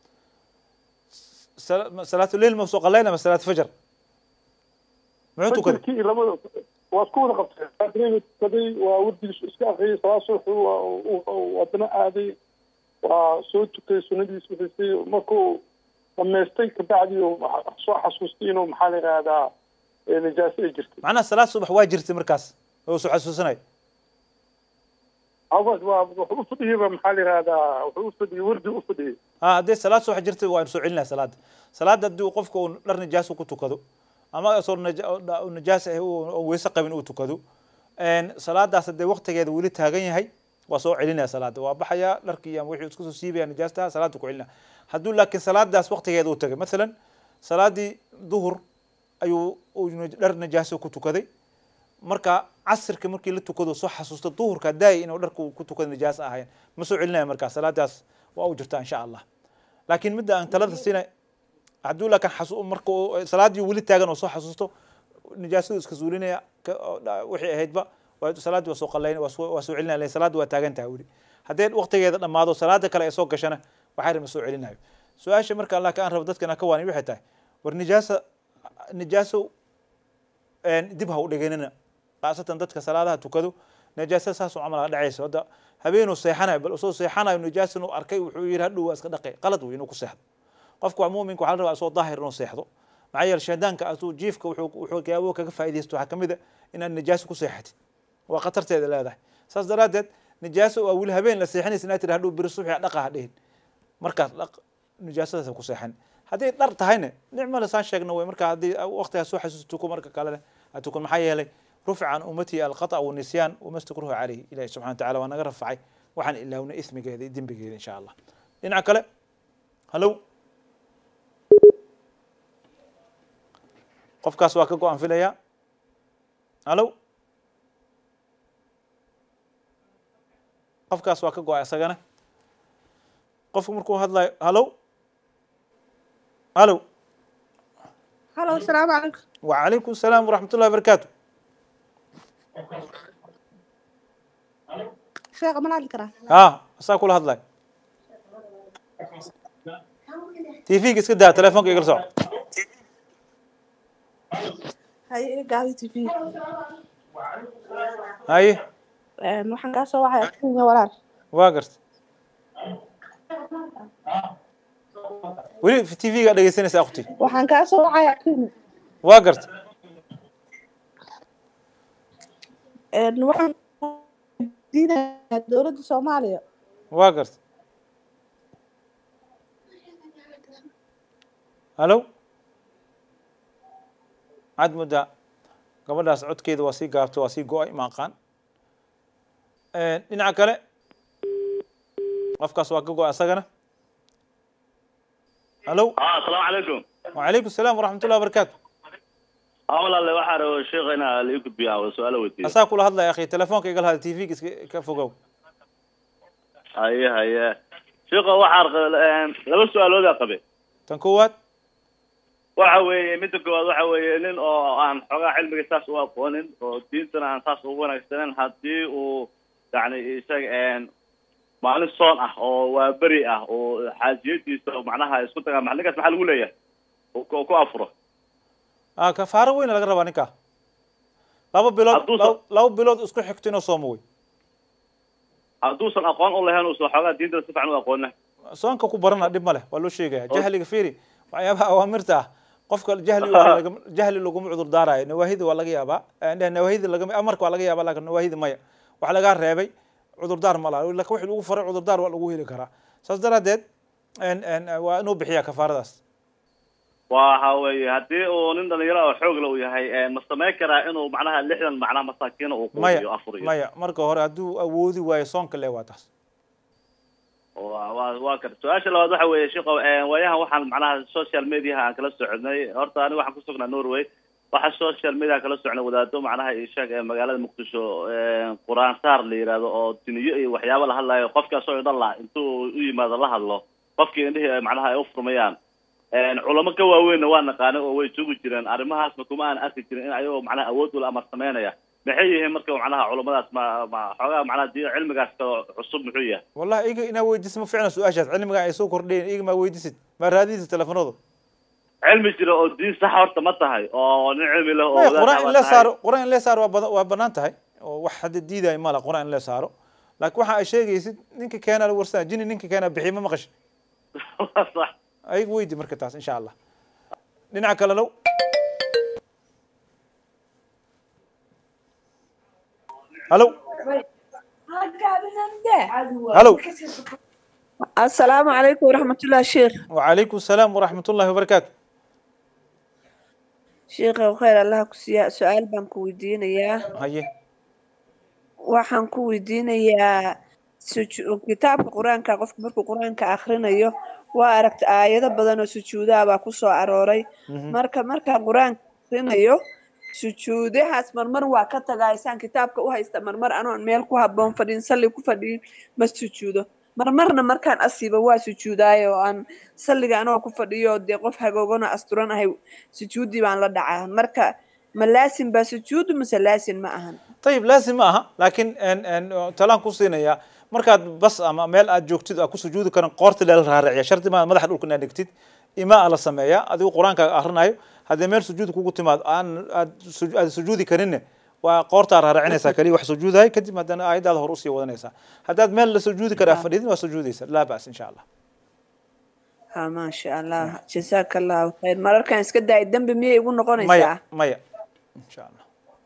صلاة الليل ما سوق الليل ما صلاة فجر معوتو كده fajirkii iyo labada waa isku wada qabtay salaatuleyla tukaday waa wardigiisu iska akriyay salaad subaxuu waa uu- uu wadana aaday waa soo tukay sunadiis wixisay markuu dhamaystay kabacdi uu soo xasuustay inuu maxaa la yidhahdaa ee, nijaaso ay jirtay معناها صلاة الصبح واجرتي مركز هو سو حسوسناي awas waa wuxuu u fadhiyeyba maxaa la yihahdaa wuxuu u fadhiyey wardi u fadhiyey ha haddii salaad subax jirta waan soo celinaya salaada salaada haddii qofka uu dhar nijaas ku tukado ama asoo naja- nijaas ah oo weyse qabin uu tukado salaadaas haddee waqtigeeda weli taagan yahay waa soo celinaya salaada waa baxaya dharkii ama wixii isku soo siibaya nijaasta salaada ku celinaya hadduu laakiin salaadaas waqtigeeda uu tagay masalan salaadii duhur ayuu uu dhar nijaasa ku tukaday marka casirka markii la tukado soo xasuusta duhurka daay inuu dharka ku tukado nijaas ahayn ma soo celinaya markaa salaadaas waa u jirtaa insha allah laakiin midda aan talada siinay hadduu laakiin xasu marka uu salaadii weli taagan oo soo xasuusto nijaasadu iska zuulinaya wixii ahaydba waa salaadii waa soo qalayn waa soo waa soo celinaya laakiin salaadii waa taagan tahay weli haddee waqtigeeda dhammaado salaada kale ay soo gashana waxay rima soo celinayo su-aasha marka laakiin aan rabo dadka inaan ka waani waxay tahay war nijaasa nijaaso dib ha u dhiganina khaasatan dadka salaadaha tukado nijaasa saasoo camal ha dhacayso hadda habeenuu seexanayo bal usoo seexanayo nijaasan uu arkay wuxuu yidhi hadhow waa iska dhaqay qalad wey inuu ku seexdo qofka waa muuminka waxaa la rabaa isoo daahir inuu seexdo maxaa yeele shaydaanka asuu jiifka wuxuu wuxuu gaabo kaga faa'iidaysto waxaa kamid a inaad nijaaso ku seexatid waa khatarteeda leedahay saas daraaddeed nijaaso waa weli habeen la seexanaysa inaad tiri hadhow beri subaxi dhaqa ha dhihin markaas dhaq nijaasadaas ku seexan hadday dhar tahayna nicmale saan sheegna wey marka haddii waqtigaas soo xasuusto tuko marka kalena ha tukun maxaa yeelay rufica can ummatihi alqata wanisyaan wama stakruhu calayhi ilahi subxana wataala waa naga rafacay waxaan ilaawna ismigeeda iyo dembigeeda insha allah dhinaca kale hallow qofkaas waa ka go-aan filaya hallow qofkaas waa ka go-ay isagana qofku markuu hadlayo hallow hallow halo asalaamu calaykum وعليكم السلام ورحمة الله وبركاته sheekha ma la hadli karaa ها أسا كل هذا تيفيك اسكت ده تلفونك يقول صح haye gaadi t v هاي waxaan kaa soo wacay kenya walaal واقرت ولي في تيفيك قاعد يسنس أختي waxaan kaa soo wacay kenya واقرت waxaan diinayaa dowladda soomaaliya واقرت هلو عاد مدة gabadhaas codkeeda waa sii gaabtay waa sii go-ay ma aqaan dhinaca kale qofkaas waa ka go-ay asagana hallo asalaamu calaykum وعليكم السلام ورحمة الله وبركاته haa walaale waxaa rabo sheekha inaa la ii gudbiyaa oo su-aalo weydiiyo asaa kula hadlaya akhi telefoonka igal hada tvga iska ka fogow haye haye sheekha waxaa laba su-aaloodaa qabe tan koowaad waxa weeye midda koowaad waxa weeye nin oo aan xoogaa cilmiga saas u aqoonin oo diintana aan saas ugu wanaagsanen haddii uu yani isaga maalin soon ah oo waa beri ah oo xaajiyadiisa oo macnaha isku tagaa ma ninkaas maxaa lagu leeyahay oo ku ku afuro ah kafaaro weyna laga rabaa ninka laba bilood laba- laba bilood isku xigto inuu soomo wey hadduusan aqoon u lahayn uusan xoogaa diintana si fiican u aqoonin soonka ku barana dhib ma leh waa loo sheegaya jahliga fiiri waxyaabaha awaamirta ah qofka jahli waxaa laga- jahli laguma cudur daarayo nawaahida waa laga yaabaa eh, nawaahida lagama amarka waa laga yaabaa laakin nawaahida maya wax lagaa reebay cudurdaar ma laha laakin wixii lagu faray cudurdaar waa lagu heli karaa saas daraadeed en- en, waa inuu bixiyaa kafaaradaas waxa weeye haddii uu nin dhalinyaro oo xoog la uu yahay ma samayn karaa inuu macnaha lixdan macnaha masaakiina uu quudiyo maya afur iyo maya marka hore hadduu awoodi waayo soonka le waa taas waa waa waa kan su-aasha labaad waxa weeye sheekho waayahan waxaan macnaha social mediaha aan kala soconnay horta aniga waxaan kusugnaa norway waxa social media kala socnay wadaado macnaha ishaag ee magaalada muqdisho quraan saar la yidhaahdo oo duniyo iyo waxyaabo la hadlayo qofkaas oo dhan la intuu u yimaado la hadlo qofkii indhihii ay macnaha ay u furmayaan culamo ka waaweynna waa naqaanay oo way joogi jireen arrimahaasna kuma aan arki jirin in ayagoo macnaha awood ula amar samaynaya maxay yihiin marka macnaha culamadaas ma ma xoogaa macnaha di cilmigaas kaloo cusub muxuu yahay wallahi iga inaa weydiisid ma ficna su-aashaas cilmiga ay soo kordhayen iga maa weydiisid maa raadinaysid telefonadu cilmi jira oo diin sax horta ma tahay oo nin cilmi leh oo maya wadaad quraan ah in waa la tahay. saaro quraan in la saaro waa badan waa banaan tahay oo wax hadda diidayo mala quraan in la saaro laakiin waxa ay sheegaysid ninka keena la warsanaa jini ninka keena bixiy ma maqashi sax ayaga weydi marka taas insha allah dhinaca kale low hallo halo asalaamu calaykum waraxmatullahi sheekh وعليكم السلام ورحمة الله وبركاته sheekha khayr allaha ku siiya su-aal baan ku weydiinayaa هيه waxaan ku weydiinayaa suju- kitaabka qur-aanka qofka markuu qur-aanka akhrinayo waa aragta aayado badan oo sujuudaha baa ku soo arooray Mhm. marka markaan qur-aanka akhrinayo sujuudahaas marmar waa ka tagaa isaan kitaabka u haysta marmar anoon meel ku habboon fadhiin salli ku fadhiin ma sujuudo marmarna markaan asiibo waa sujuudaayo oo aan salliga anoo ku fadhiyo dee qof hagoogano asturan ahay sujuuddii baan la dhacaa marka ma laasim baa sujuudu mise laasim ma ahan طيب لازم maaha laakiin en en talaan ku siinaya markaad bas ama meel aad joogtid aad ku sujuudi karan qoorta lala raaraciya shardi maa madaxa dhulka inaad dhigtid imaa la sameeyaa adigu qur-aanka akrinayo haddii meel sujuud kugu timaado aan aad su- aad sujuudi karinne waa qoortaa raaracinaysaa kaliya wax sujuudahay kadib haddana aayadaada hor usii wadanaysaa haddaad meel la sujuudi karaa fadhidin waa sujuudaysa laa bas insha allah ha maasha allah jazaaka allahu khayr mararkaan iska daay dembi miyay igu noqonaysaa maya maya insha allah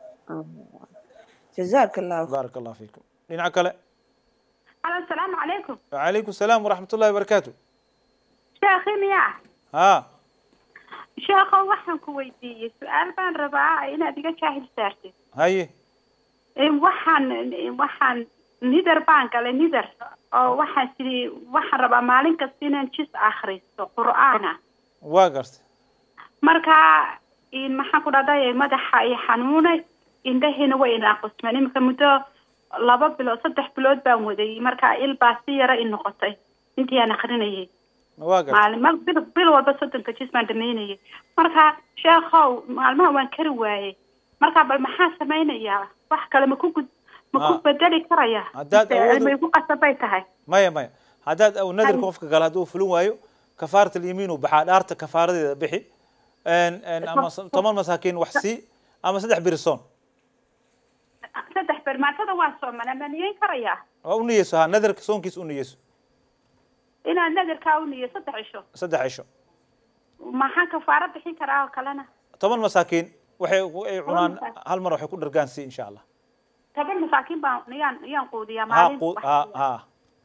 jazaaka allahu baaraka allah fiikum dhinaca kale Halo, asalaamu calaykum. وعليكم السلام ورحمة الله وبركاته Sheekhi miyaa? ها Sheekho waxaan ku weydiiyey su-aal baan rabaa inaad iga jaahil saartid. هاي Ee, Waxaan waxaan nidar baan galay nidar oo waxaan sidii waxaan rabaa maalin kasta inaan jis akhristo qur'aana. واقرت Marka in maxaan ku dhahday madaxa i xanuunay indhahiina way inaaqusmeen iminka muddo laba bilood saddex bilood baan waday marka il baa si yara i noqotay intii aan akrinayay واقرت maalin mal bil bil walba soddonka jis baan dhamaynayay marka sheekhow maalmaha waan kari waayey marka bal maxaa samaynayaa wax kale ma ku gud ma ku Ah. bedeli karayaa Haddaad Mise awood- may ku qasabay tahay maya maya haddaad aw nadarka qofka gala hadduu fulin waayo kafaarat alyamiin uu baxaa dhaarta kafaaradeeda bixi En- en ama s- toban masaakiin wax sii ama saddex birisoon saddex beer maatada waa soomana ma niyeyn karayaa waa u niyeyso ha nadarka soonkiisa u niyeyso inaad nadarkaa u niyo saddex cisho saddex cisho maxaan kafaaro bixin karaa oo kalena toban masaakiin waxay ku- ay cunaan hal mar waxay ku dhargaan sii insha allah toban masaakiin baan yaan yaan quudiyaa ha maalin qu- ha ha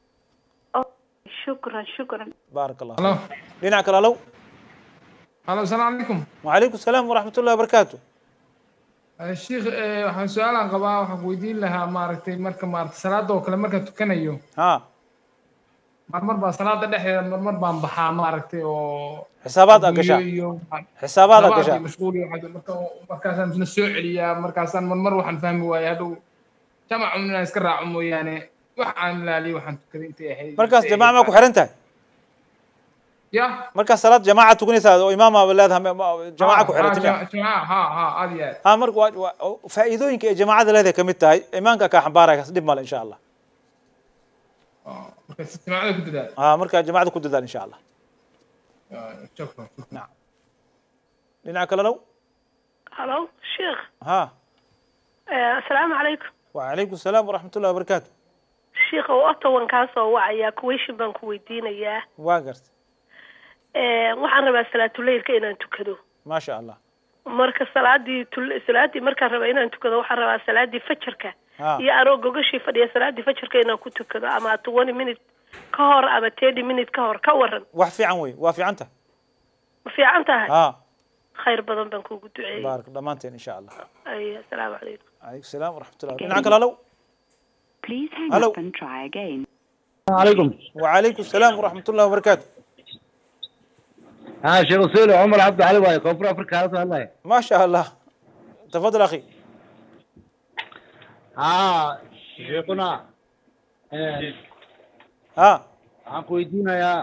shukran shukran baaraka allah Hello. fiik. dhinaca kale alow halo asalaamu calaykum وعليكم السلام ورحمة الله وبركاته Eh, sheikh eh, waxaan su-aalaan qabaa waxaan ku weydiin lahaa maaragtay marka maaragtay salaada oo kale markaan tukanayo ها marmar baa salaada dhexdeeda marmar baan baxaa maaragtay oo حسابات أقشع guryo iyo حسابات labaad أقشع iyo mashquul iyo waxaas, marka markaasaan isna soo celiyaa markaasaan marmar waxaan fahmi waaya hadhow jamacun inaan iska raaco mooyaane wax aan ilaaliyo waxaan tukaday intay ahayd مركز intay جماعة ahayd ما ku xiran tahay ya مركز صلاة جماعة tukanaysaa oo imaam aa leedahay ma- ma- جماعة ku xiran ha jamaca ha ha aad iyo aad ha marka waa waa- faa'iidooyinka ay jamaacada leedahay kamid tahay imaanka kaa xambaaraya kas dhib male insha allah marka si jamacada ku dadaal ha marka jamaacada ku dadaal insha allah shukran نعم dhinaca kale low هلو شيخ ha آه، السلام عليكم وعليكم السلام ورحمة الله وبركاته شيخ oo otawan kaa soo wacaya kuweyshin baan ku weydiinayaa waa garta Ee, waxaan rabaa salaatuleylka inaan tukado ما شاء الله marka salaadii tul- salaadii markaan rabaa inaan tukado waxaan rabaa salaadii fajarka ha iyo anoo gogashii fadhiya salaadii fajarka inaan ku tukado ama twenty minute ka hor ama thirty minute ka hor ka waran wax fiican wey waa fiican tahay ma fiican tahay ha khayr badan baan kuugu duceeyey baarak dhammaanteen insha allah ay asalaamu calaykum عليكم السلام ورحمة الله dhinaca kale low Please hang Hello. up and try again. عليكم وعليكم السلام ورحمة الله وبركاته ها شيخ سولي عمر عبد علي واي كوفر افريقيا هذا والله ما شاء الله تفضل أخي ها شيخنا آه، ها waxaan ku weydiinayaa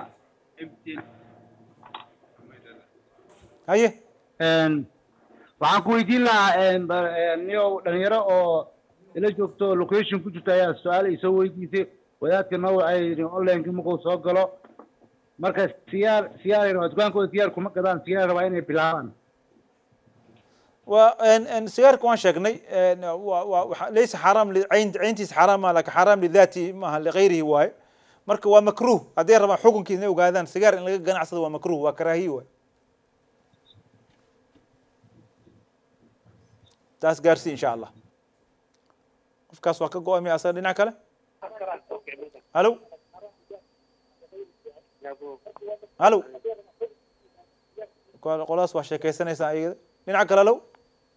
haye waxaan ku weydiin lahaa ba- niyow dhalinyaro oo ila joogto oo location ku jirta ayaa su-aal ay soo weydiisay wadaadka noo ay yidhi onlineka markuu soo galo marka siyaar siyaar rabaa dukaankooda siyaar kuma gadaan siyaar rabaa inay bilaabaan sigaarka waan sheegnay een, waa- waa- waxa- laysa xaraam li- cayn cayntiisa xaraam ma laakin xaraam lidaati maaha ligayrihi waaye marka waa makruh hadday rabaan xukunkiisa inay ogaadaan sigaar in laga ganacsado waa makruh waa karaahiye waaye taas gaarsii insha allah qofkaas waa ka go-amay asaga dhinac kale halo halo Qol- qoladaas waa sheekeysanaysaa iyada dhinaca kale halow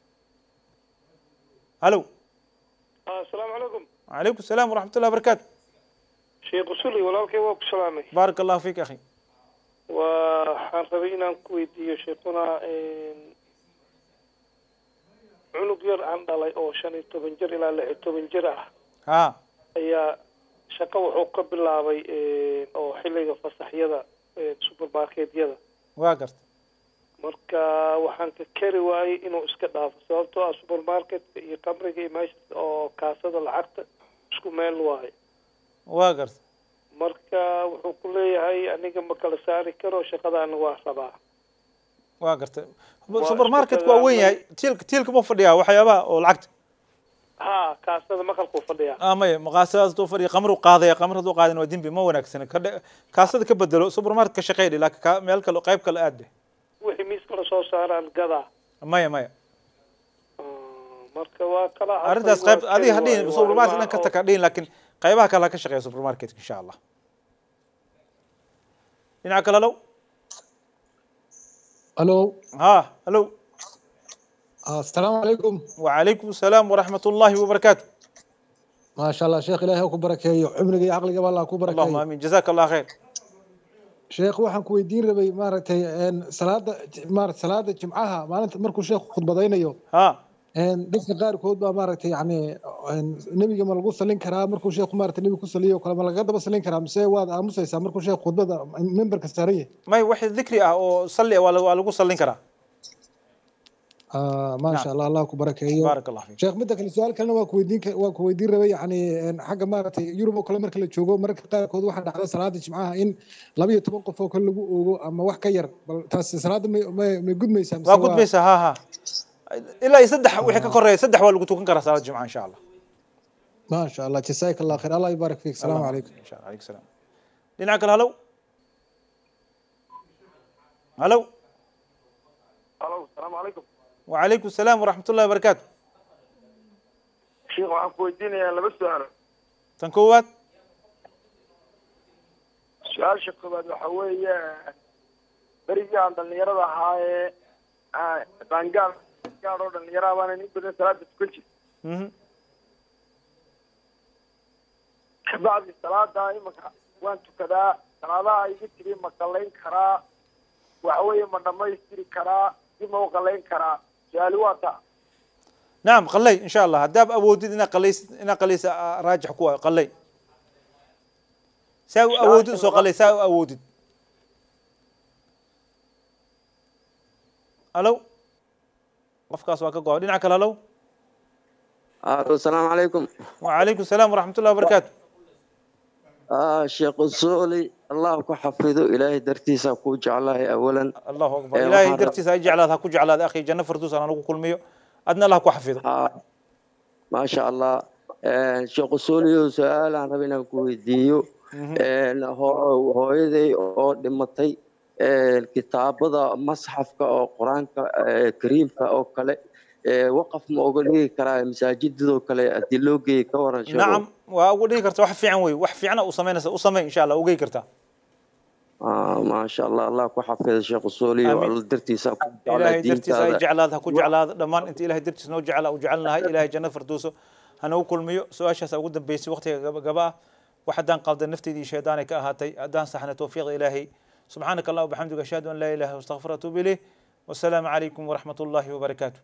halow asalaamu calaykum وعليكم السلام ورحمة الله وبركاته sheekh usuli walaalkay waa ku salaamay بارك الله فيك أخي waxaan rabay inaan ku weydiiyo sheekuna cunug yar aan dhalay oo shan iyo toban jir ilaa lix iyo toban jir ah ها ayaa shaqo wuxuu ka bilaabay oo xilliga fasaxyada supermarketyada واقرت marka waxaan ka kari waayey inuu iska dhaafo sababtoo ah supermarketka iyo kamriga iyo meesha oo kaasada lacagta isku meel waayo واقرت marka wuxuu ku leeyahay aniga ma kala saari karo shaqadaana waa rabaa واقرت Waa سوبر ماركت shirkada waa weyn yahay tiilka tiilka ma fadhiyaa waxyaabaha oo lacagta ha kaasada maqalkuu fadhiyaa ah maya maqaasadaas duu fadhiya qamru qaadaya qamr hadduu qaadin waa dembi ma wanaagsana ka dhe- kaasada ka bedelo super market ka shaqeydhi laakiin ka meel kale qayb kale aad dheh wixii miiska la soo saaraan gadaa maya maya marka waa kala arrintaas qayb adiga hadhihin super market dhan ka taka dhihin laakiin qaybaha kale ha ka shaqeeya super market insha allah dhinaca kale low الو ها الو السلام عليكم وعليكم السلام ورحمة الله وبركاته ما شاء الله شيخ ilaahay ku barakeeyo cumriga iyo caqliga Allah ku barakeeyo اللهم امين جزاك الله خير sheekh waxaan ku weydiin rabay maaragtay een salaada maaragtay salaada jimcaha maalinta markuu sheekhu khudbadaynayo ها een dadka qaarkood baa maaragtay yacni een nebiga ma lagu salin karaa markuu sheekhu maaragtay nebiga ku saliyo oo kale ma laga daba salin karaa mise waad aamusaysaa markuu sheekhu khudbada memberka saaran yahay may wax dikri ah oo salli ah waa la- waa lagu sallin karaa آه ما شاء الله الله كبرك ايوه بارك الله فيك شيخ midda kale su'aal kalena waa ku weydiin ka- waa ku weydiin rabay yacni een xagga maaragtay yurub oo kale marka la joogo mararka qaarkood waxaa dhacda salaada jimcaha in laba iyo toban qof oo kale lagu oogo ama wax ka yar bal taasi salaada may may may gudmaysaa mise waa gudbaysaa ha ha ilaa iyo saddex wixii ka koreeya saddex waa lagu tukan karaa salaada jimca insha allah ما شاء الله جزاك الله خير الله يبارك فيك السلام اللهم عليكم ان شاء الله عليك السلام dhinaca kale halow halow alo asalaamu calaykum وعليكم السلام ورحمة الله وبركاته sheekh waxaan ku weydiinayaa laba su-aalo tan koowaad su-aasha koowaad waxa weeye berigii aan dhalinyarada ahaayee qaangaal gaad oo dhalinyaraha baanan in badan salaada tukan jir Mhm. kabacdi salaada imanka waan tukadaa salaadaha iga tiri ma qalayn karaa waxa weeye ma dhamaystiri karaa dib ma u qalayn karaa su-aali waa taa نعم قلي إن شاء الله هداب أودد إنا قليس إنا قليس آه، راجح كوا قلي ساو أودد سو قلي ساو أودد ألو قفكاس واكا قوا دينا عكال ألو الو السلام عليكم وعليكم السلام ورحمة الله وبركاته آه شيخ الصولي الله كحفظه إلهي درتيسا كو جعله أولا الله أكبر إيه، إلهي وحر- درتي سايجعل هذا كوجع هذا أخي جنة فردوس أنا نقول كل ميو أدنى الله كو حفظه آه ما شاء الله آه شيخ الصولي سؤال عن ربنا كويديو آه هو هويدي أو دمتي آه كتابة مصحف أو قرآن آه كريم أو كله آه وقف ما أقول لي كرا مساجد ذو كله أدلوجي كورا شيخ نعم وأقول لك كرتا وح في عنوي وح في عنا وصمينا وصمي إن شاء الله وجي كرتا آه ما شاء الله الله كحفظ شيخ الصولي آمين. والدرتيسا كو إلهي دين درتيس أي جعل هذا كو جعل هذا لما أنت إلهي درتيس نو جعل أو جعلنا هاي إلهي جنة فردوسه هنو كل ميو سؤال شاس أقول بيس وقتها قبا وحدان قلد النفتي دي شيطاني كأهاتي أدان صحنا توفيق إلهي سبحانك الله وبحمدك أشهد أن لا إله إلا أنت أستغفرك وأتوب إليه والسلام عليكم ورحمة الله وبركاته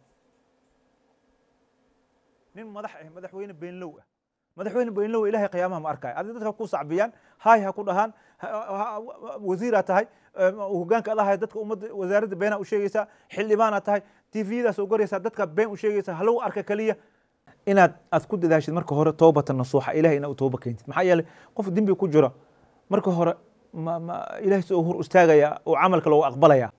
nin madax ah madaxweyne beenlow ah madaxweyne beenlow ilaahay qiyaamaha ma arkaayo adiga dadka ku sacbiyaan haay ha ku dhahaan ha- ha- wasiiraa tahay eh, hogaanka adahay dadka ummadda wasaaradda beenaa u sheegaysaa xildhibaanaa tahay tviyadaas u goraysaa dadka been u sheegaysaa halagu arka kaliya inaad aad ku dadaashid marka hore toobatan nasuuxa ilahay inaad u tooba keentid maxaa yeelay qof dembi ku jira marka hore ma ma ilahay soo hor istaagaya oo camalka loogu aqbalaya